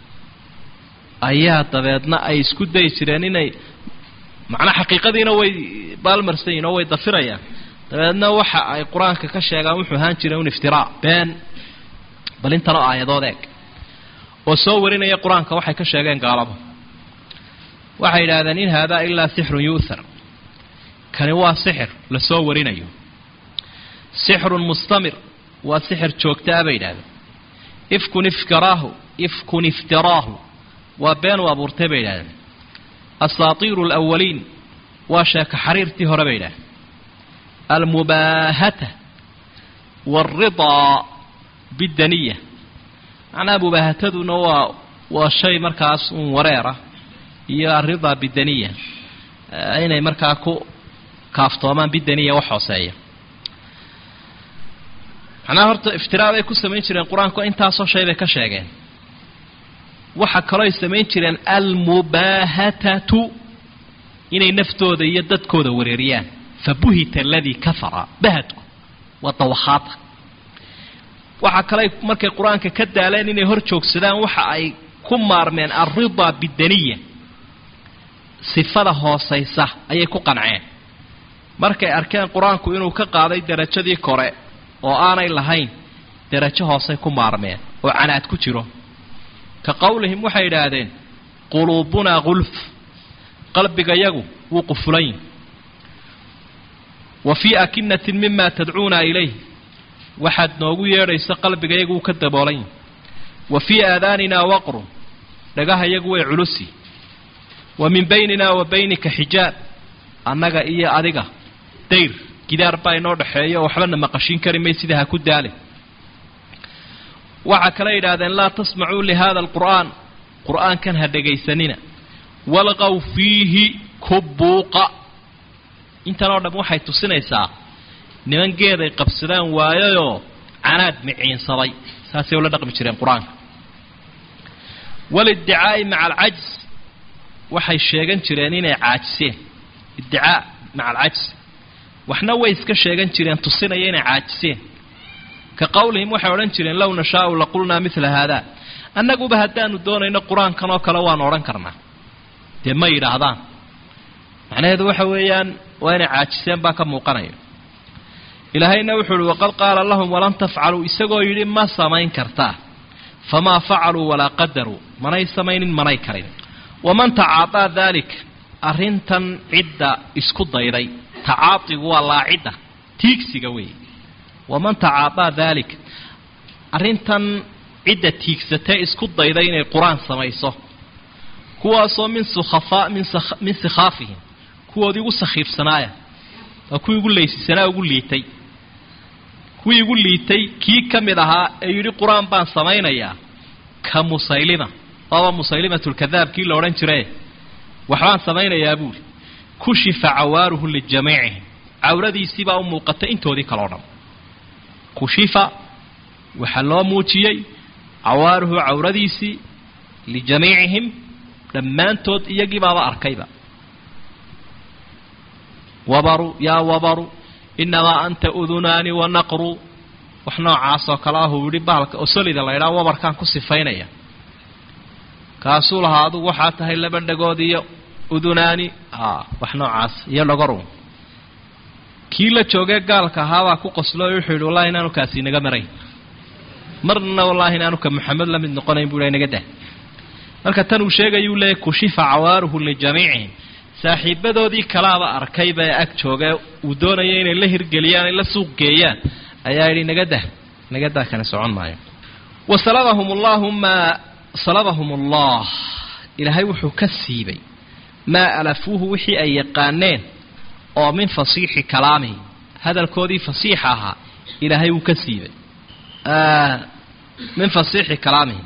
ayaa dabeedna ay isku dayi jireen inay macnaa xaqiiqadiina way baalmarsan yihin oo way dafirayaan dabeedna waxa ay qur-aanka ka sheegaan wuxuu ahaan jiray un iftiraa been bal intanoo aayadood eeg oo soo warinaya qur-aanka waxay ka sheegeen gaalada waxay yidhaahdeen in haadaa ilaa sixrun yu'thar kani waa sixir la soo warinayo sixrun mustamir waa sixir joogtaa bay yidhahdeen ifkun iftiraahu ifkun iftiraahu waa been u abuurtay bay yidhahdeen asaatiiru alawaliin waa sheeka xariirtii hore bay yidhahdeen almubaahata waaridaa biddaniya macnaha mubaahataduna waa waa shay markaas uun wareera iyo aridaa bidaniya inay markaa ku kaaftoomaan bidaniya wax hooseeya macnaha horta iftiraa bay ku samayn jireen qur-aanku intaasoo shay bay ka sheegeen waxa kaloo ay samayn jireen almubaahatatu inay naftooda iyo dadkooda wareeriyaan fabuhita aladii kafara bahadku waa dawakhaata waxa kale markay qur-aanka ka daaleen inay hor joogsadaan waxa ay ku maarmeen alridaa bidaniya sifada hoosaysa ayay ku qanceen markay arkeen qur-aanku inuu ka qaaday derajadii kore oo aanay lahayn derajo hoosay ku maarmeen oo canaad ku jiro ka qowlihim waxay idhaahdeen quluubunaa gulf qalbigayagu wuu qufulan yihi wa fii akinatin mima tadcuuna ilayh waxaad noogu yeedhayso qalbigayagu uu ka daboolan yahi wa fii aadaaninaa waqrun dhagahayagu way culusi wa min baynina wa baynika xijaab annaga iyo adiga dayr gidaar baa inoo dhexeeyo oo waxbana maqashin kari may sida ha ku daale waxaa kale yidhahdeen laa tasmacuu lihada alqur'aan qur'aankan ha dhegaysanina walqaw fiihi kubuuqa intan oo dham waxay tusinaysaa niman geeday qabsadaan waayayoo canaad miciinsaday saasay ula dhaqmi jireen qur-aanka walidicaa'i maca alcajs waxay sheegan jireen inay caajiseen iddicaa maca alcajs waxna way iska sheegan jireen tusinaya inay caajiseen ka qowlihim waxay odhan jireen low nashaau laqulnaa midla haadaa annaguba haddaanu doonayno qur-aankan oo kale waanu odhan karnaa dee ma yidhaahdaan macnaheedu waxa weeyaan waa inay caajiseen baa ka muuqanaya ilaahayna wuxuu uhi waqad qaala lahum walan tafcaluu isagoo yidhi ma samayn kartaa famaa facaluu walaa qadaruu manay samaynin manay karin waman tacaadaa daalika arrintan cidda isku dayday tacaadigu waa laacidda tiigsiga weeye waman tacaadaa daalika arrintan cidda tiigsatee isku dayday inay qur-aan samayso kuwaasoo min sukhafaa min sikhaafihim kuwoodii ugu sakhiifsanaaya waa kuwii ugu laysisanaa ugu liitay kuwii igu liitay kii ka mid ahaa ee yidhi qur-aan baan samaynayaa ka musaylima waaba musaylimatulkadaab kii la odhan jirae waxbaan samaynayaa buuli kushifa cawaaruhu lijamiicihim cawradiisiibaa u muuqatay intoodii kaleo dhan kushifa waxaa loo muujiyey cawaaruhu cawradiisii lijamiicihim dhammaantood iyagiibaaba arkayba wabaru yaa wabaru inamaa anta udunaani wa naqru wax noocaasoo kale ahuu yidhi bahalka osolida la ydhaha wabarkaan ku sifaynaya kaasuu lahaa adugu waxaa tahay laba dhagood iyo udunaani wax noocaas iyo dhagoru kii la joogee gaalka ahaabaa ku qoslo o wuxuu yidhi wallahi inaanu kaasi inaga marayn marna wallaahi inaanu ka maxamed la mid noqonayn buu inaga dah marka tan uu sheegayuu leeyahy kushifa cawaaruhu lijamiicihim saaxiibadoodii kalaaba arkayba ee ag jooga uu doonaya inay la hirgeliyaan ay la suuq geeyaan ayaa yidhi naga dah naga dah kana socon maayo wa salabahum allahu maa salabahum allah ilaahay wuxuu ka siibay maa alafuuhu wixii ay yaqaaneen oo min fasiixi kalaamihi hadalkoodii fasiixa ahaa ilaahay wuu ka siibay min fasiixi kalaamihi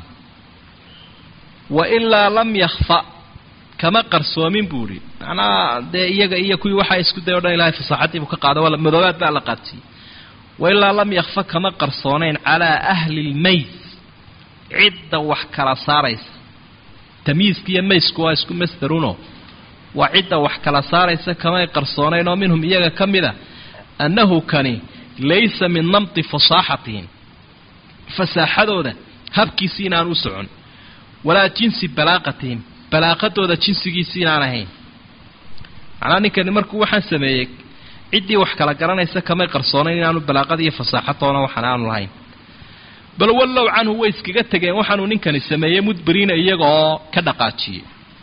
wa ilaa lam yakfa kama qarsoomin buu idhi macnaha dee iyaga iyo kuwii waxaa isku day o dhan ilahay fasaaxaddii buu ka qaada waa madoobaad baa la qaadsiiyey wa ilaa lam yakfa kama qarsoonayn calaa ahli lmays cidda wax kala saaraysa tamyiiska iyo maysku waa isku masdaruno waa cidda wax kala saaraysa kamay qarsoonayn oo minhum iyaga ka mid a annahu kani laysa min namti fasaaxatihim fasaaxadooda habkiisi inaan u socon walaa jinsi balaaqatihim balaaqadooda jinsigiisi inaan ahayn macnaa ninkani markuu waxaan sameeyey ciddii wax kala garanaysa kamay qarsoonayn inaanu balaaqad iyo fasaaxadoona waxaan aanu lahayn bal wallow canhu way iskaga tegeen waxaanuu ninkani sameeyey mudbiriina iyaga oo ka dhaqaajiyey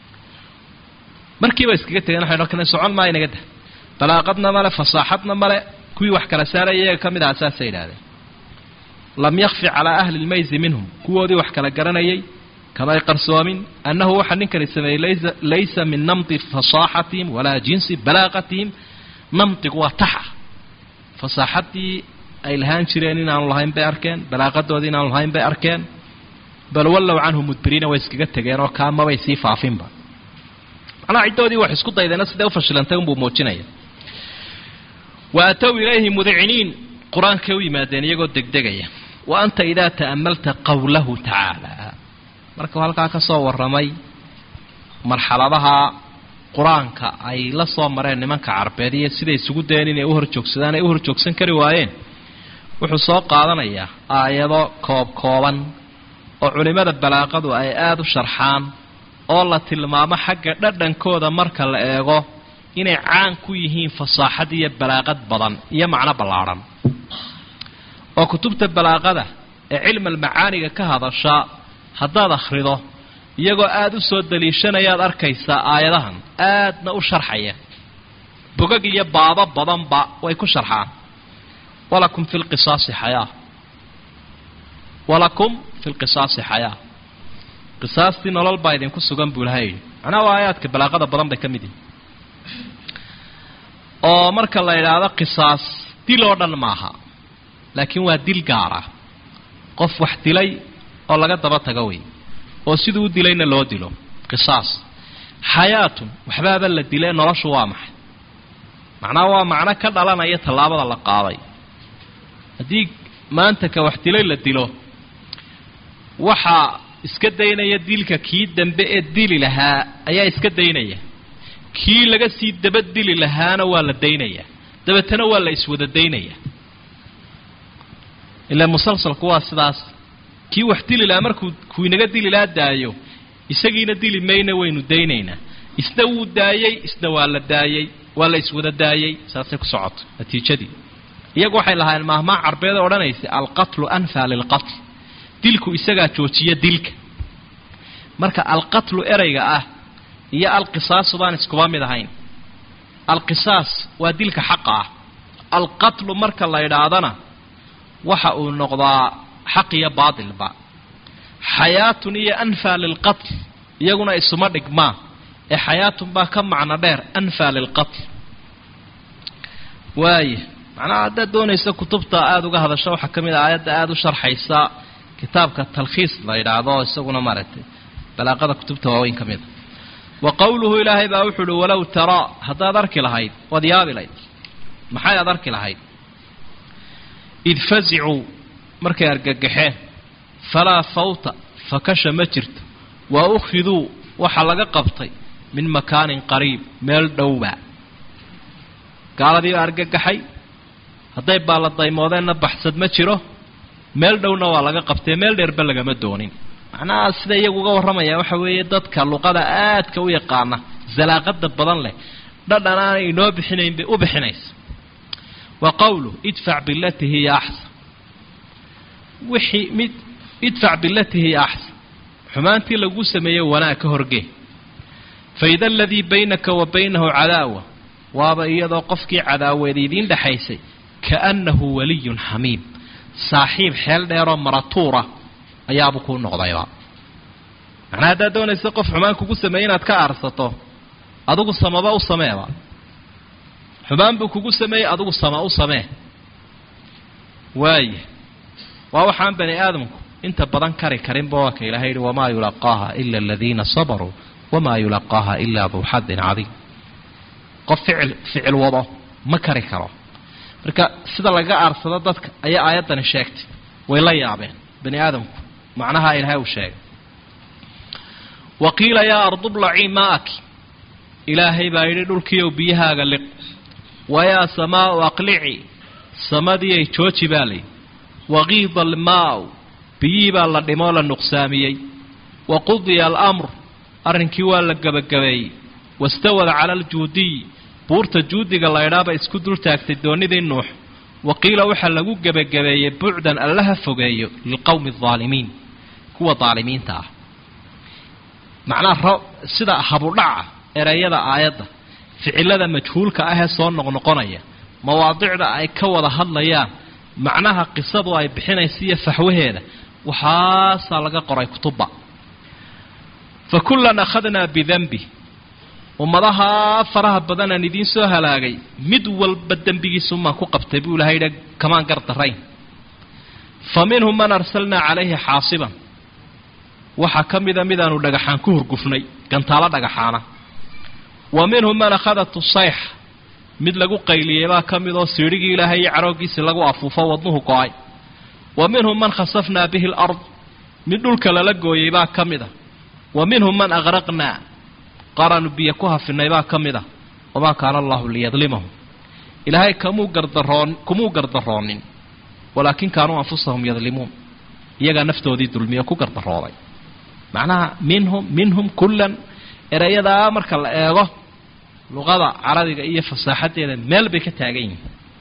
markiiba iskaga tegeen waxay dhan socon maayo naga dah balaaqadna male fasaaxadna male kuwii wax kala saaraya iyaga ka mid aha saasay yidhahdeen lam yakfi calaa ahli lmaysi minhum kuwoodii wax kala garanayay kamay qarsoomin annahu waxaa ninkani sameeyey laysa min namti fasaaxatihim walaa jinsi balaaqatihim namtigu waa taxa fasaaxadii ay lahaan jireen inaanu lahayn bay arkeen balaaqadoodii inaanu lahayn bay arkeen bal wallow canhu mudbiriina way iskaga tegeen oo kaamabay sii faafinba macnaha ciddoodii wax isku daydeena siday ufashilantay unbuu muujinaya wa atow ilayhi mudiciniin qur-aankay u yimaadeen iyagoo degdegaya wa anta idaa ta'amalta qowlahu tacaala markuu halkaa ka soo warramay marxaladaha qur-aanka ay la soo mareen nimanka carbeed iyo siday isugu dayeen inay u horjoogsadaan ay u horjoogsan kari waayeen wuxuu soo qaadanayaa aayado koob kooban oo culimmada balaaqadu ay aada u sharxaan oo la tilmaamo xagga dhadhankooda marka la eego inay caan ku yihiin fasaaxad iyo balaaqad badan iyo macno ballaadhan oo kutubta balaaqada ee cilmal macaaniga ka hadasha haddaad akhrido iyagoo aada u soo daliishanayaad arkaysaa aayadahan aadna u sharxaya bogag iyo baabo badanba way ku sharxaan walakum fi lqisaasi xayaa walakum fi lqisaasi xayaa qisaastii nolol baa idinku sugan buu ilahay yidhi macnaha waa aayaadka balaaqada badan bay ka mid yihin oo marka la idhaahdo qisaas dil oo dhan maaha laakiin waa dil gaara qof wax dilay oo laga daba tago wey oo siduu u dilayna loo dilo qisaas xayaatun waxbaaba la dile noloshu waa maxay macnaha waa macno ka dhalanaya tallaabada la qaaday haddii maanta ka wax dilay la dilo waxaa iska daynaya dilka kii dambe ee dili lahaa ayaa iska daynaya kii laga sii daba dili lahaana waa la daynaya dabeetana waa la iswada daynaya ilaa musalsalku waa sidaas kii wax dili lahaa markuu kuu inaga dili lahaa daayo isagiina dili mayna waynu daynaynaa isna wuu daayey isna waa la daayey waa la iswada daayey saasay ku socoto natiijadii iyagu waxay lahaayeen maahmaa carbeed oo odhanaysa alqatlu anfaa lilqatl dilku isagaa joojiya dilka marka alqatlu ereyga ah iyo alqisaasu baan iskuba mid ahayn alqisaas waa dilka xaqa ah alqatlu marka la idhaahdana waxa uu noqdaa xaq iyo baatilba xayaatun iyo anfaa lilqatl iyaguna isuma dhigmaa ee xayaatun baa ka macno dheer anfaa lilqatl waaya macnaha haddaad doonaysa kutubta aada uga hadasho waxaa ka mid a aayadda aada u sharxaysa kitaabka talkhiis la yidhaahdo isaguna maaragtay balaaqada kutubta waaweyn ka mid a wa qowluhu ilaahay baa wuxu uhi walow taraa haddaad arki lahayd waad yaabi layd maxay aad arki lahayd id fasicuu markay argagaxeen falaa fawta fakasha ma jirto wa ukhiduu waxaa laga qabtay min makaanin qariib meel dhowba gaaladiiba argagaxay hadday baalla daymoodeenna baxsad ma jiro meel dhowna waa laga qabtay meel dheerba lagama doonin macnaha sida iyagu uga warramaya waxa weeye dadka luqada aadka u yaqaana zalaaqada badan leh dhadhan aanay inoo bixinayn bay u bixinaysa wa qowluh idfac bilati hiya axsan wixii mid idfac bilati hiya axsan xumaantii lagu sameeyey wanaag ka horgee faida aladii baynaka wa baynahu cadaawa waaba iyadoo qofkii cadaaweed idiin dhexaysay kaannahu waliyun xamiim saaxiib xeel dheeroo maratuura ayaabuu kuu noqdayba macnaa haddaad doonaysa qof xumaan kugu sameeyey inaad ka aarsato adigu samaba u sameeba xumaan buu kugu sameeyey adigu sama u samee waaya waa waxaan bani aadamku inta badan kari karinba waa ka ilahay yihi wamaa yulaqaaha ila aladiina sabaruu wamaa yulaqaaha ilaa duu xadin cadiim qof ficil ficil wado ma kari karo marka sida laga aarsado dadka ayaa aayaddani sheegtay way la yaabeen bani aadamku macnaha ilaahay uu sheegay wa qiila yaa ardublacii maaki ilaahay baa yidhi dhulkiiyow biyahaaga liq wayaa samaau aqlici samadiiay jooji baa layidhi waqiida almaau biyihii baa la dhimoo la nuqsaamiyey wa qudiya alamr arrinkii waa la gebagabeeyey wastawad cala aljuudiy buurta juudiga laydhaaba isku dul taagtay doonidii nuux wa qiila waxaa lagu gebagabeeyey bucdan allaha fogeeyo lilqowmi aldaalimiin kuwa daalimiinta ah macnaha sida habudhaca ereyada aayadda ficilada majhuulka ahee soo noqnoqonaya mawaadicda ay ka wada hadlayaan macnaha qisadu ay bixinaysa iyo faxwaheeda waxaasaa laga qoray kutubba fa kullan akhadnaa bidanbi ummadaha faraha badanaan idiin soo halaagay mid walba dembigiisumaan ku qabtay buu ilahay yidhi kamaan gar darayn fa minhum man arsalnaa calayhi xaasiban waxaa ka mida midaanu dhagaxaan ku hurgufnay gantaalo dhagaxaana wa minhum man akhadatu sayx mid lagu qayliyey baa ka mid oo siidhigii ilaahay iyo caroogiisii lagu afuufo wadnuhu go-ay wa minhum man khasafnaa bihi alard mid dhulka lala gooyey baa ka mid a wa minhum man aqraqnaa qaranu biyo ku hafinay baa ka mid a wamaa kaana allahu liyadlimahum ilaahay kamuu gardaroon kumuu gardaroonin walaakin kaanuu anfusahum yadlimuun iyagaa naftoodii dulmiyo ku gardarooday macnaha minhum minhum kullan erayadaa marka la eego luqada carabiga iyo fasaaxadeeda meel bay ka taagan yihiin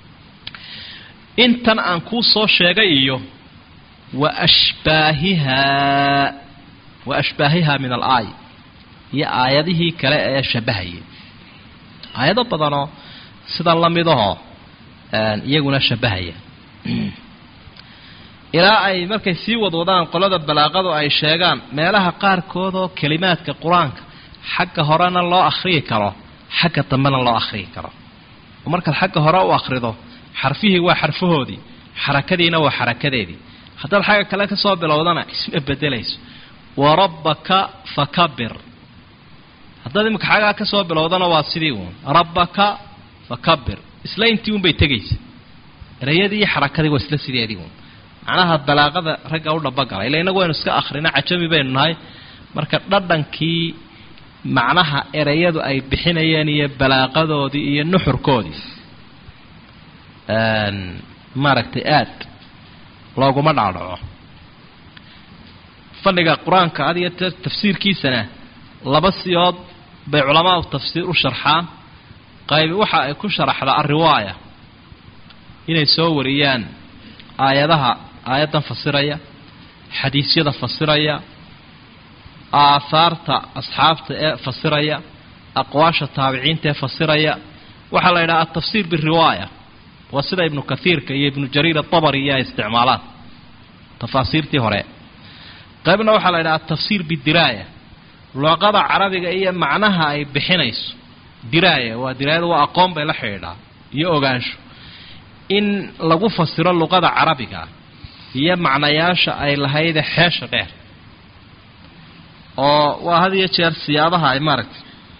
intan aan kuu soo sheegay iyo wa ashbaahihaa wa ashbaahihaa min alaaya iyo aayadihii kale ee shabahayay aayado badanoo sida lamidahoo iyaguna shabahaya ilaa ay markay sii wadwadaan qolada balaaqadu ay sheegaan meelaha qaarkood oo kelimaadka qur-aanka xagga horena loo akhriyi karo xagga dambena loo akhriyi karo oo markaad xagga hore u akhrido xarfihii waa xarfahoodii xarakadiina waa xarakadeedii haddaad xagga kale ka soo bilowdana isma bedelayso wa rabbaka fakabir haddaad iminka xaggaa ka soo bilowdana waa sidii uun rabbaka fakabir isla intii unbay tegaysa erayadii iyo xarakadii waa isla sideedii uun macnaha balaaqada ragga u dhabagala ila inagu waynu iska akhrina cajami baynu nahay marka dhadhankii macnaha erayadu ay bixinayeen iyo balaaqadoodii iyo nuxurkoodii maaragtay aad looguma dhaadhaco fadhiga qur-aanka had iyo tee tafsiirkiisana laba siyood bay culamaau tafsiir u sharxaan qaybi waxa ay ku sharaxdaa alriwaaya inay soo wariyaan aayadaha aayaddan fasiraya xadiisyada fasiraya aahaarta asxaabta ee fasiraya aqwaasha taabiciinta ee fasiraya waxaa la yidhaha altafsiir biriwaaya waa sida ibnu kathiirka iyo ibnu jariir atabari iyo ay isticmaalaan tafaasiirtii hore qaybna waxaa la yidhaha altafsiir bidiraaya luqada carabiga iyo macnaha ay bixinayso diraaya waa diraayada waa aqoon bay la xidhiidhaa iyo ogaansho in lagu fasiro luqada carabiga iyo macnayaasha ay lahayde xeesha dheer oo waa had iyo jeer siyaabaha ay maaragtay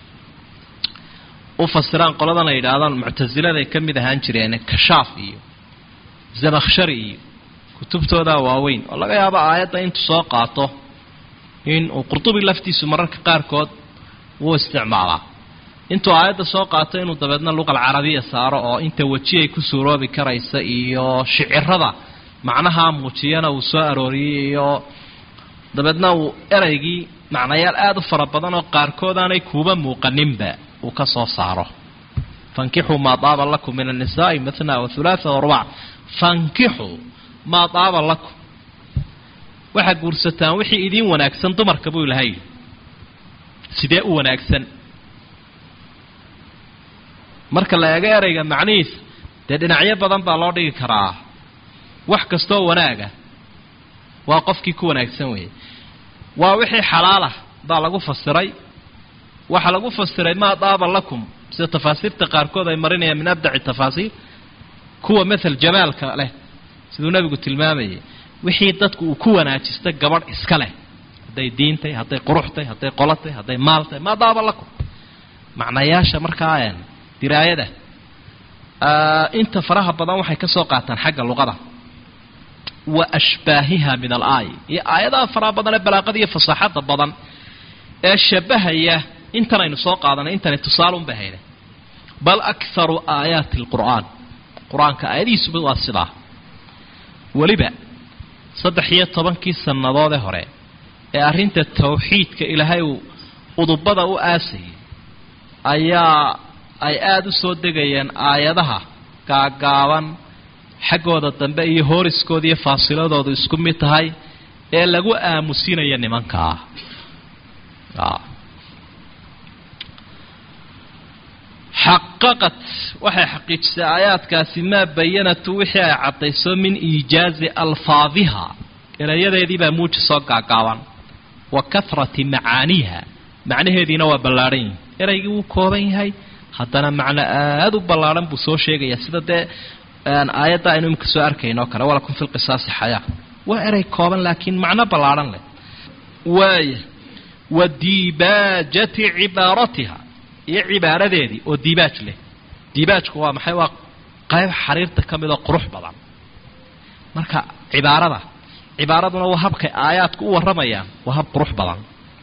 u fasiraan qoladan ay yidhaahdaan muctasiladay ka mid ahaan jireen kashaaf iyo zamakhshari iyo kutubtoodaa waaweyn oo laga yaabo aayadda intuu soo qaato in uu qurtubi laftiisu mararka qaarkood wuu isticmaalaa intuu aayadda soo qaato inuu dabeedna luqal carabiya saaro oo inta weji ay ku suuroobi karaysa iyo shicirada macnaha muujiyana uu soo arooriyey iyo dabeedna uu ereygii macnayaal aada u fara badan oo qaarkood aanay kuuba muuqaninba uu ka soo saaro fankixuu maa daaba lakum min annisaai mathna wa hulaatha wa rubac fankixuu maa daaba lakum waxaad guursataan wixii idiin wanaagsan dumarka buu ilahay sidee u wanaagsan marka la eego ereyga macnihiisa dee dhinacyo badan baa loo dhigi karaa wax kastoo wanaaga waa qofkii ku wanaagsan weeye waa wixii xalaalah baa lagu fasiray waxaa lagu fasiray maa daaba lakum sida tafaasiirta qaarkood ay marinayaan min abdaci tafaasiir kuwa mathal jamaalka leh siduu nebigu tilmaamayay wixii dadku uu ku wanaajisto gabadh iska leh hadday diintay hadday quruxtay hadday qolatay hadday maaltay maa daaba lakum macnayaasha markaa diraayada inta faraha badan waxay ka soo qaataan xagga luqada wa ashbaahiha min alaaya iyo aayadaha faraha badan ee balaaqada iyo fasaaxada badan ee shabahaya intan aynu soo qaadanay intani tusaalun bay hayda bal akharu aayaati alqur'aan qur-aanka aayadihiisuba waa sidaa weliba saddex iyo tobankii sannadoodee hore ee arrinta tawxiidka ilaahay uu udubada u aasayay ayaa ay aada u soo degayeen aayadaha gaagaaban xaggooda dambe iyo hooriskooda iyo faasiladoodu isku mid tahay ee lagu aamusinaya nimankaa xaqaqat waxay xaqiijisay aayaadkaasi maa bayanatu wixii ay caddayso min iijaazi alfaadiha erayadeediibaa muuji soo gaagaaban wa kahrati macaaniiha macnaheediina waa ballaadhan yihin eraygii wuu kooban yahay haddana macno aada u ballaadhan buu soo sheegayaa sida dee aayadda aynu imika soo arkayno o kale walakum fi lqisaasi xayaa waa erey kooban laakiin macno ballaadhan leh waaya wa diibaajati cibaaratiha iyo cibaaradeedii oo diibaaj leh diibaajku waa maxay waa qayb xariirta ka mid oo qurux badan marka cibaarada cibaaraduna waa habkay aayaadku u warramayaan waa hab qurux badan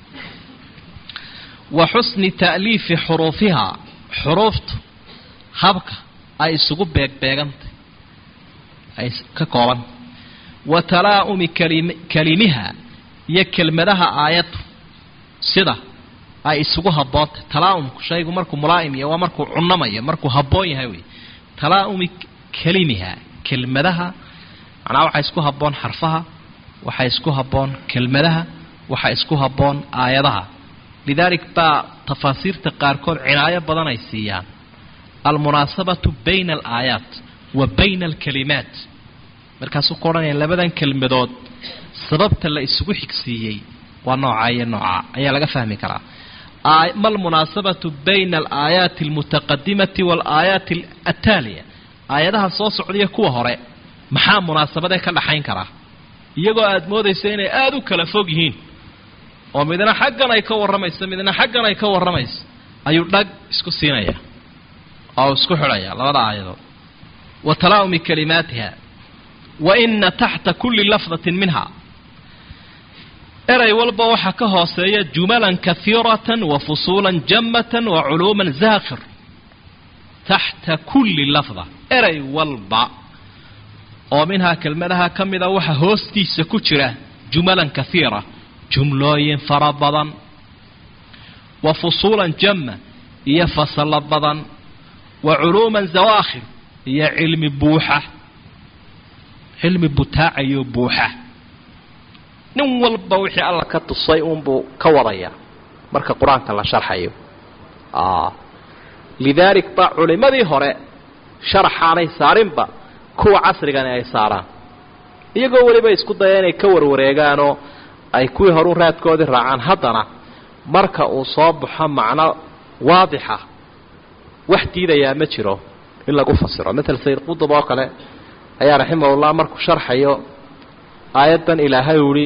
wa xusni ta'liifi xuruufihaa xuruuftu habka ay isugu beegbeegantay ay ka koobanta wa talaa'umi kalimiha iyo kelmadaha aayaddu sida ay isugu habboontay talaa'umku shaygu markuu mulaa'im yahay waa markuu cunamayo markuu habboon yahay wey talaa'umi kelimiha kelmadaha macnaa waxaa isku habboon xarfaha waxaa isku habboon kelmadaha waxaa isku habboon aayadaha lidaalik baa tafaasiirta qaarkood cinaayo badan ay siiyaan almunaasabatu bayna alaayaat wa bayna alkalimaat markaasuu ku odhanaya labadan kelmadood sababta la isugu xigsiiyey waa noocaa iyo noocaa ayaa laga fahmi karaa ma almunaasabatu bayna alaayaati almutaqadimati waalaayaati ataaliya aayadaha soo socdaiyo kuwa hore maxaa munaasabadee ka dhaxayn karaa iyagoo aada moodaysa inay aada u kala fog yihiin oo midna xaggan ay ka warramayso midna xaggan ay ka warramayso ayuu dhag isku siinaya oo isku xidhaya labada aayadood wa talaa'umi kalimaatiha wa ina taxta kulli lafdatin minha eray walba waxaa ka hooseeya jumalan kahiiratan wa fusuulan jammatan wa culuuman zaakhir taxta kulli lafda eray walba oo minhaa kelmadaha ka mida waxa hoostiisa ku jira jumalan kahiira jumlooyin fara badan wa fusuulan jamma iyo fasalo badan wa culuuman zawaakhir iyo cilmi buuxa cilmi butaacayo buuxa nin walba wixii alla ka tusay uunbuu ka wadaya marka qur-aanka la sharxayo lidaalik ba culimmadii hore sharaxaanay saarinba kuwa casrigani ay saaraan iyagoo weliba isku daya inay ka warwareegaanoo ay kuwii horu raadkoodii raacaan haddana marka uu soo baxo macno waadixa wax diidayaa ma jiro in lagu fasiro matal sayid qudub oo kale ayaa raximahullah markuu sharxayo aayaddan ilaahay uhi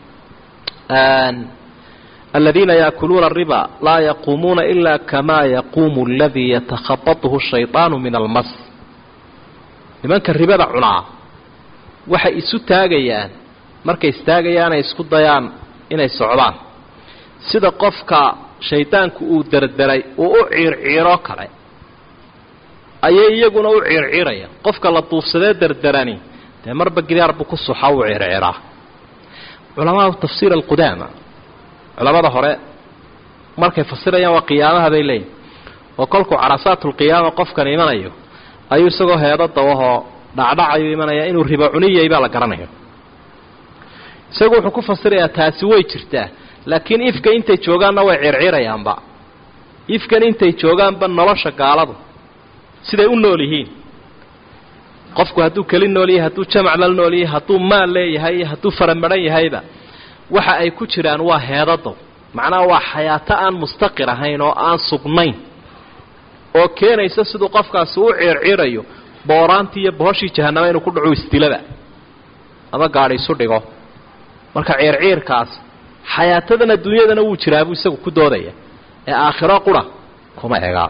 aladiina yaakuluuna ariba laa yaquumuuna ila kama yaquumu aladii yatakhabatuhu shayطaanu min almas nimanka ribada cunaa waxay isu taagayaan markay istaagayaan ay isku dayaan inay socdaan sida qofka shaydaanku uu derderay uu u ciirciiro kale ayay iyaguna u ciirciiraya qofka la duufsadee derderani dee marba gidaar buu ku suxa u ciirciiraa culamaau tafsiir alqudaama culamada hore markay fasirayaan waa qiyaamaha bay leeyihin oo kolkuu carasaatulqiyaama qofkan imanayo ayuu isagoo heedo dawahoo dhacdhacayu imanaya inuu ribo cuniyay baa la garanaya isagu wuxuu ku fasirayaa taasi way jirtaa laakiin ifka intay joogaanna way circirayaanba ifkan intay joogaanba nolosha gaaladu siday u nool yihiin qofku hadduu keli nool yahay hadduu jamac la nool yahay hadduu maal leeyahay iyo hadduu faramaran yahayba waxa ay ku jiraan waa heedado macnaha waa xayaato aan mustaqir ahayn oo aan sugnayn oo keenaysa siduu qofkaasi u ciirciirayo booraantii iyo bohoshii jahanama inuu ku dhaco isdilaba ama gaadhi isu dhigo marka ciirciirkaas xayaatadan adduunyadana wuu jiraa buu isagu ku doodaya ee aakhiro qura kuma egaa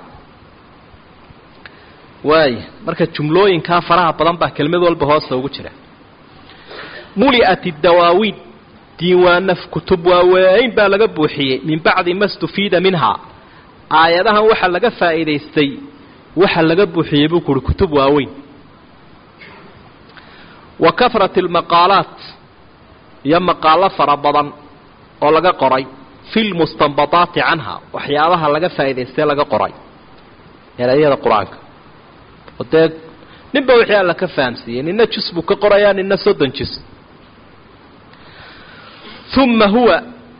waaya marka jumlooyinkaa faraha badan baa kelmad walba hoosta ugu jira muli'at iddawaawiin diiwaana kutub waaweyn baa laga buuxiyey min bacdi ma stufiida minhaa aayadahan waxaa laga faa'iidaystay waxa laga buuxiyey buu kuhi kutub waaweyn wa kafrat almaqaalaat iyo maqaalo fara badan oo laga qoray fi lmustanbadaati canha waxyaabaha laga faa'idaystay laga qoray erayada qur-aanka oo dee ninba wixii alla ka fahamsiiyey nina jus buu ka qorayaa nina soddon jus uma huwa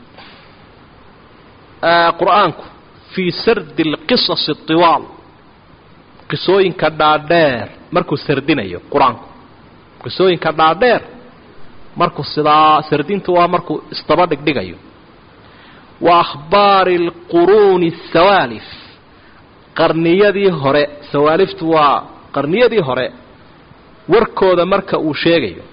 qur-aanku fii sardi alqisasi اطiwaal qisooyinka dhaadheer markuu sardinayo qur-aanku qisooyinka dhaadheer markuu sidaa sardintu waa markuu isdaba dhigdhigayo wa akhbaari اlquruuni الsawaalif qarniyadii hore sawaaliftu waa qarniyadii hore warkooda marka uu sheegayo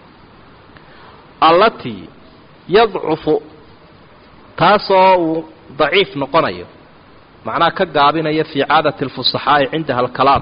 allatii yadcufu taasoo uu daciif noqonayo macnaha ka gaabinaya fii caadati اlfusaxaa'i cindaha alkalaam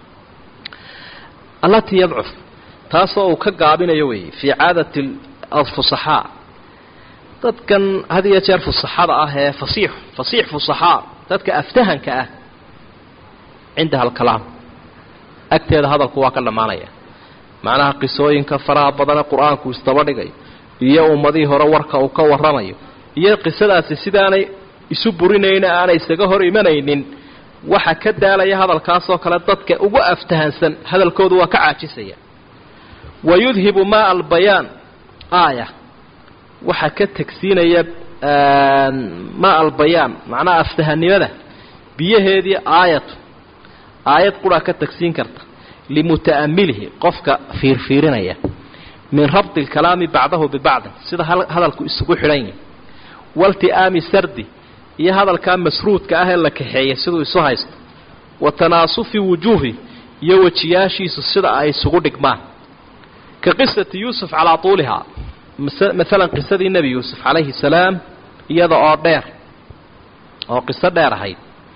allatii yadcuf taasoo uu ka gaabinayo weeye fii caadati alfusaxaa dadkan had iyo jeer fusaxada ah ee fasiix fasiix fusaxaa dadka aftahanka ah cindaha alkalaam agteeda hadalku waa ka dhammaanaya macnaha qisooyinka faraha badane qur-aanku isdaba dhigayo iyo ummadihii hore warka uu ka warramayo iyo qisadaasi sidaanay isu burinayna aanay isaga hor imanaynin waxa ka daalaya hadalkaasoo kale dadka ugu aftahansan hadalkoodu waa ka caajisaya wa yudhibu maa albayaan aaya waxaa ka tegsiinaya maa albayaan macnaha aftahanimada biyaheedii aayatu aayad quraa ka tagsiin karta limuta'amilihi qofka fiirfiirinaya min rabdi alkalaami bacdahu bibacdin sida hadalku isugu xidhan yahay walti'aami sardi iyo hadalkaa masruudka ah ee la kaxeeyay siduu isu haysto wa tanaasufi wujuuhi iyo wejiyaashiisu sida ay isugu dhigmaan ka qisati yuusuf calaa tuulihaa maalan qisadii nebi yuusuf calayhi salaam iyada oo dheer oo qiso dheer ahayd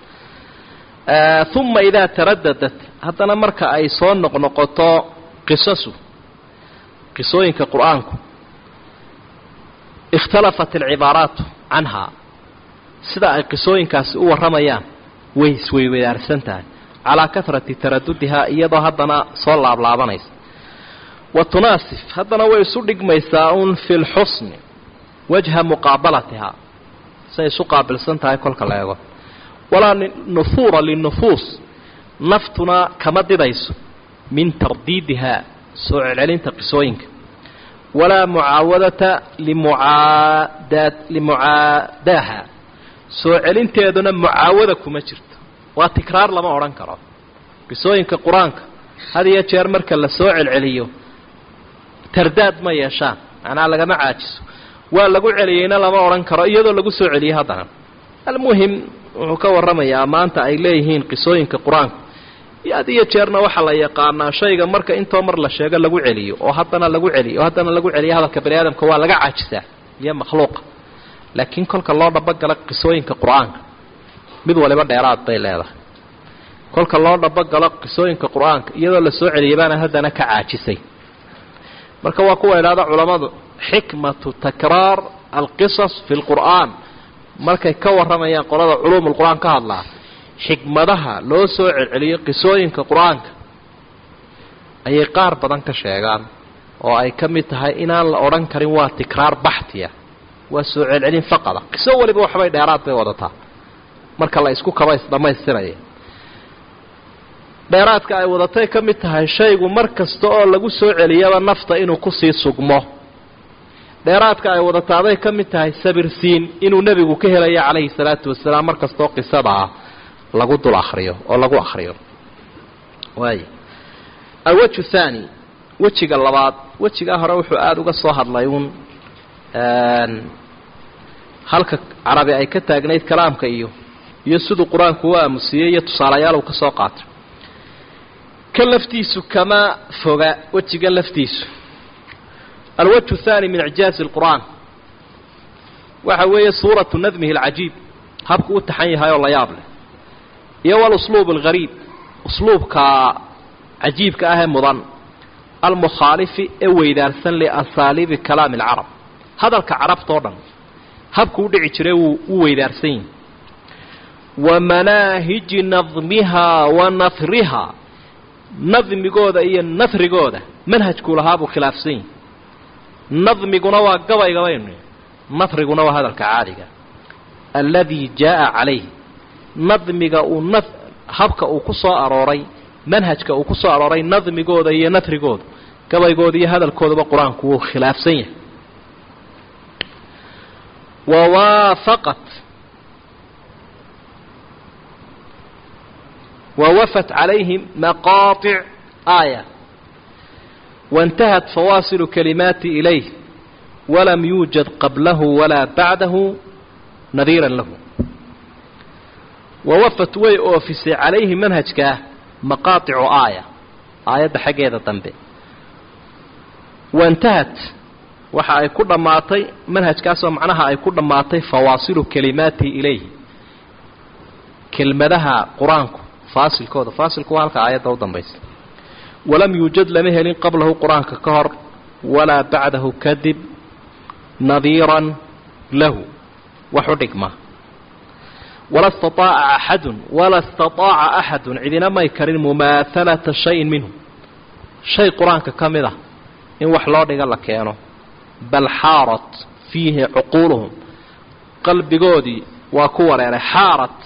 uma idaa taradadat haddana marka ay soo noqnoqoto qisasu qisooyinka qur-aanku ikhtalafat alcibaaraatu canhaa sida ay qisooyinkaasi u warramayaan way isweywadaarsan tahay calaa kahrati taradudihaa iyadoo haddana soo laablaabanaysa wa tunaasif haddana way isu dhigmaysaa un fi lxusni wajha muqaabalatihaa say isu qaabilsan tahay kolka la eego walaa nufuura linufuus naftuna kama didayso min tardiidihaa soo celcelinta qisooyinka walaa mucaawadata limucaadaad limucaadaaha soo celinteeduna mucaawada kuma jirto waa tikraar lama odhan karo qisooyinka qur-aanka had iyo jeer marka la soo celceliyo tardaad ma yeeshaan macnaa lagama caajiso waa lagu celiyeyna lama odhan karo iyadoo lagu soo celiyey haddana almuhim wuxuu ka warramayaa maanta ay leeyihiin qisooyinka qur-aanku had iyo jeerna waxaa la yaqaanaa shayga marka intoo mar la sheego lagu celiyo oo haddana lagu celiyo oo haddana lagu celiyo hadalka bani aadamka waa laga caajisaa iyo makhluuqa laakiin kolka loo dhabagala qisooyinka qur-aanka mid waliba dheeraad bay leedahay kolka loo dhabagalo qisooyinka qur-aanka iyadoo la soo celiyay baana haddana ka caajisay marka waa kuwa idhahda culammadu xikmatu takraar alqisas fi lqur'aan markay ka warramayaan qolada culuum lqur-aan ka hadlaa xikmadaha loo soo celceliyo qisooyinka qur-aanka ayay qaar badan ka sheegaan oo ay ka mid tahay inaan la odhan karin waa tikraar baxtiya waa soo celcelin faqada qiso waliba waxbay dheeraad bay wadataa marka la isku kabays dhammaystiraya dheeraadka ay wadatay ka mid tahay shaygu mar kasta oo lagu soo celiyaba nafta inuu kusii sugmo dheeraadka ay wadataaday ka mid tahay sabirsiin inuu nebigu ka helayo calayhi salaatu wasalaam mar kastaoo qisadaa lagu dul akhriyo oo lagu akhriyo waay alwaju thaani wejiga labaad wejigaa hore wuxuu aada uga soo hadlay uun halka carabi ay ka taagnayd kalaamka iyo iyo siduu qur-aanku u aamusiyey iyo tusaalayaal uu ka soo qaatay kan laftiisu kama foga wejigan laftiisu alwajhu thaani min icjaazi lqur'aan waxa weeye suuratu nadmihi alcajiib habku u taxan yahay oo la yaab leh iyo walusluub alghariib usluubka cajiibka ah ee mudan almukhaalifi ee weydaarsan liasaaliibi kalaami alcarab hadalka carabtao dhan habku u dhici jiray wuu u weydaarsan yihi wa manaahiji nadmihaa wa nahrihaa nadmigooda iyo nafrigooda manhajkuu lahaa buu khilaafsan yihi nadmiguna waa gabayga baynu nafriguna waa hadalka caadiga alladii jaa'a calayhi nadmiga uu na habka uu ku soo arooray manhajka uu ku soo arooray nadmigooda iyo nafrigooda gabaygooda iyo hadalkoodaba qur-aanku wuu khilaafsan yahay wawaafaqat wawafat calayhim maqaaطic aaya waاntahat fawaasilu kalimaati ilayh walam yuujad qablahu walaa bacdahu nadiiran lahu wawafat way oofisay calayhi manhajkaa maqaaicu aaya aayadda xaggeeda dambe waintahat waxa ay ku dhammaatay manhajkaasoo macnaha ay ku dhammaatay fawaasilu kalimaati ilayhi kelmadaha qur-aanku faasilkooda faasilku waa halka aayadda u dambaysa walam yuujad lama helin qablahu qur-aanka ka hor walaa bacdahu kadib nadiiran lahu wax u dhigma wala staaaca axadun wala staaaca axadun cidina may karin mumaahalata shayin minhu shay qur-aanka ka mid ah in wax loo dhiga la keeno bal xaarat fiihi cuquuluhum qalbigoodii waa ku wareeray xaarat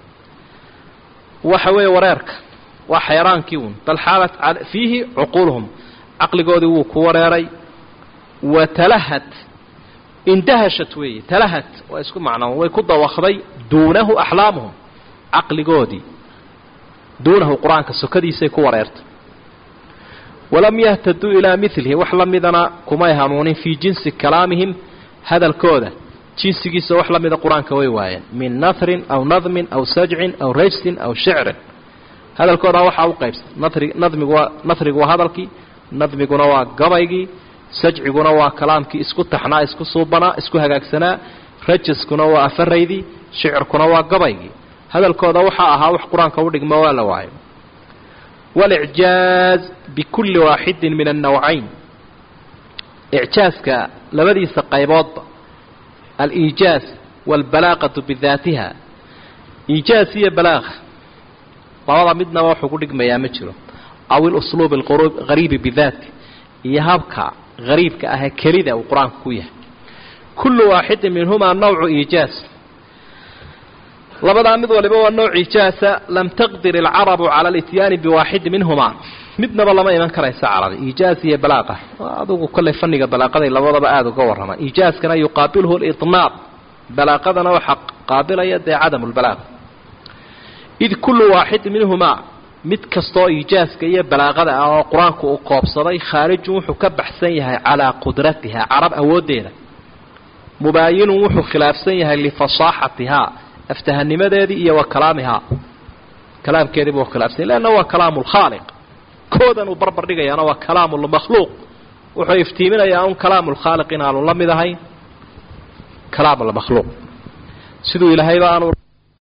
waxa weeye wareerka waa xeeraankii uun bal xaarat fiihi cuquuluhum caqligoodii wuu ku wareeray wa talahat indahashat weeye talahat waa isku macno way ku dawakday duunahu axlaamuhum caqligoodii duunahu qur-aanka sokadiisay ku wareertay walam yahtaduu ilaa milihi wax la midana kumay hanuunin fii jinsi kalaamihim hadalkooda jinsigiisa wax la mida qur-aanka way waayeen min nahrin aw nadmin aw sajcin aw rajsin aw shicrin hadalkooda waxaa u qaybsan nari nadmigu waa nahrigu waa hadalkii nadmiguna waa gabaygii sajciguna waa kalaamkii isku taxnaa isku suubanaa isku hagaagsanaa rajaskuna waa afaraydii shicirkuna waa gabaygii hadalkooda waxaa ahaa wax qur-aanka u dhigmo waa la waayo walicjaaz bikulli waaxidin min annawcayn icjaaska labadiisa qayboodba aliijaaz waalbalaaqatu bidaatiha iijaaz iyo balaaqa labada midnaba wuxuu ku dhigmayaa ma jiro aw ilusluub alghariibi bidaati iyo habka hariibka ahee kelida uu qur-aanku ku yahay kullu waaxidin minhumaa nawcu iijaaz labadaa mid waliba waa nooc iijaasa lam taqdir alcarabu cala alityaani biwaaxidi minhumaa midnaba lama iman karaysa carabi iijaaz iyo balaaqa adugu kolley fanniga balaaqaday labadaba aada uga warramaan iijaaskana yuqaabilhu lidnaab balaaqadana waxaa qaabilaya dee cadamu lbalaaqa id kullu waaxid minhumaa mid kastoo iijaaska iyo balaaqada ah oo qur-aanku uu koobsaday khaarijun wuxuu ka baxsan yahay calaa qudratiha carab awooddeeda mubaayinun wuxuu khilaafsan yahay lifasaaxatihaa aftahanimadeedii iyo wa kalaamihaa kalaamkeedii buu khilaafsan yahy leanna waa kalaamu lkhaaliq koodan uu barbar dhigayaana waa kalaamu lmakhluuq wuxuu iftiiminayaa un kalaamu lkhaaliq inaanu la mid ahayn kalaamu lmakhluuq siduu ilaahayba aanu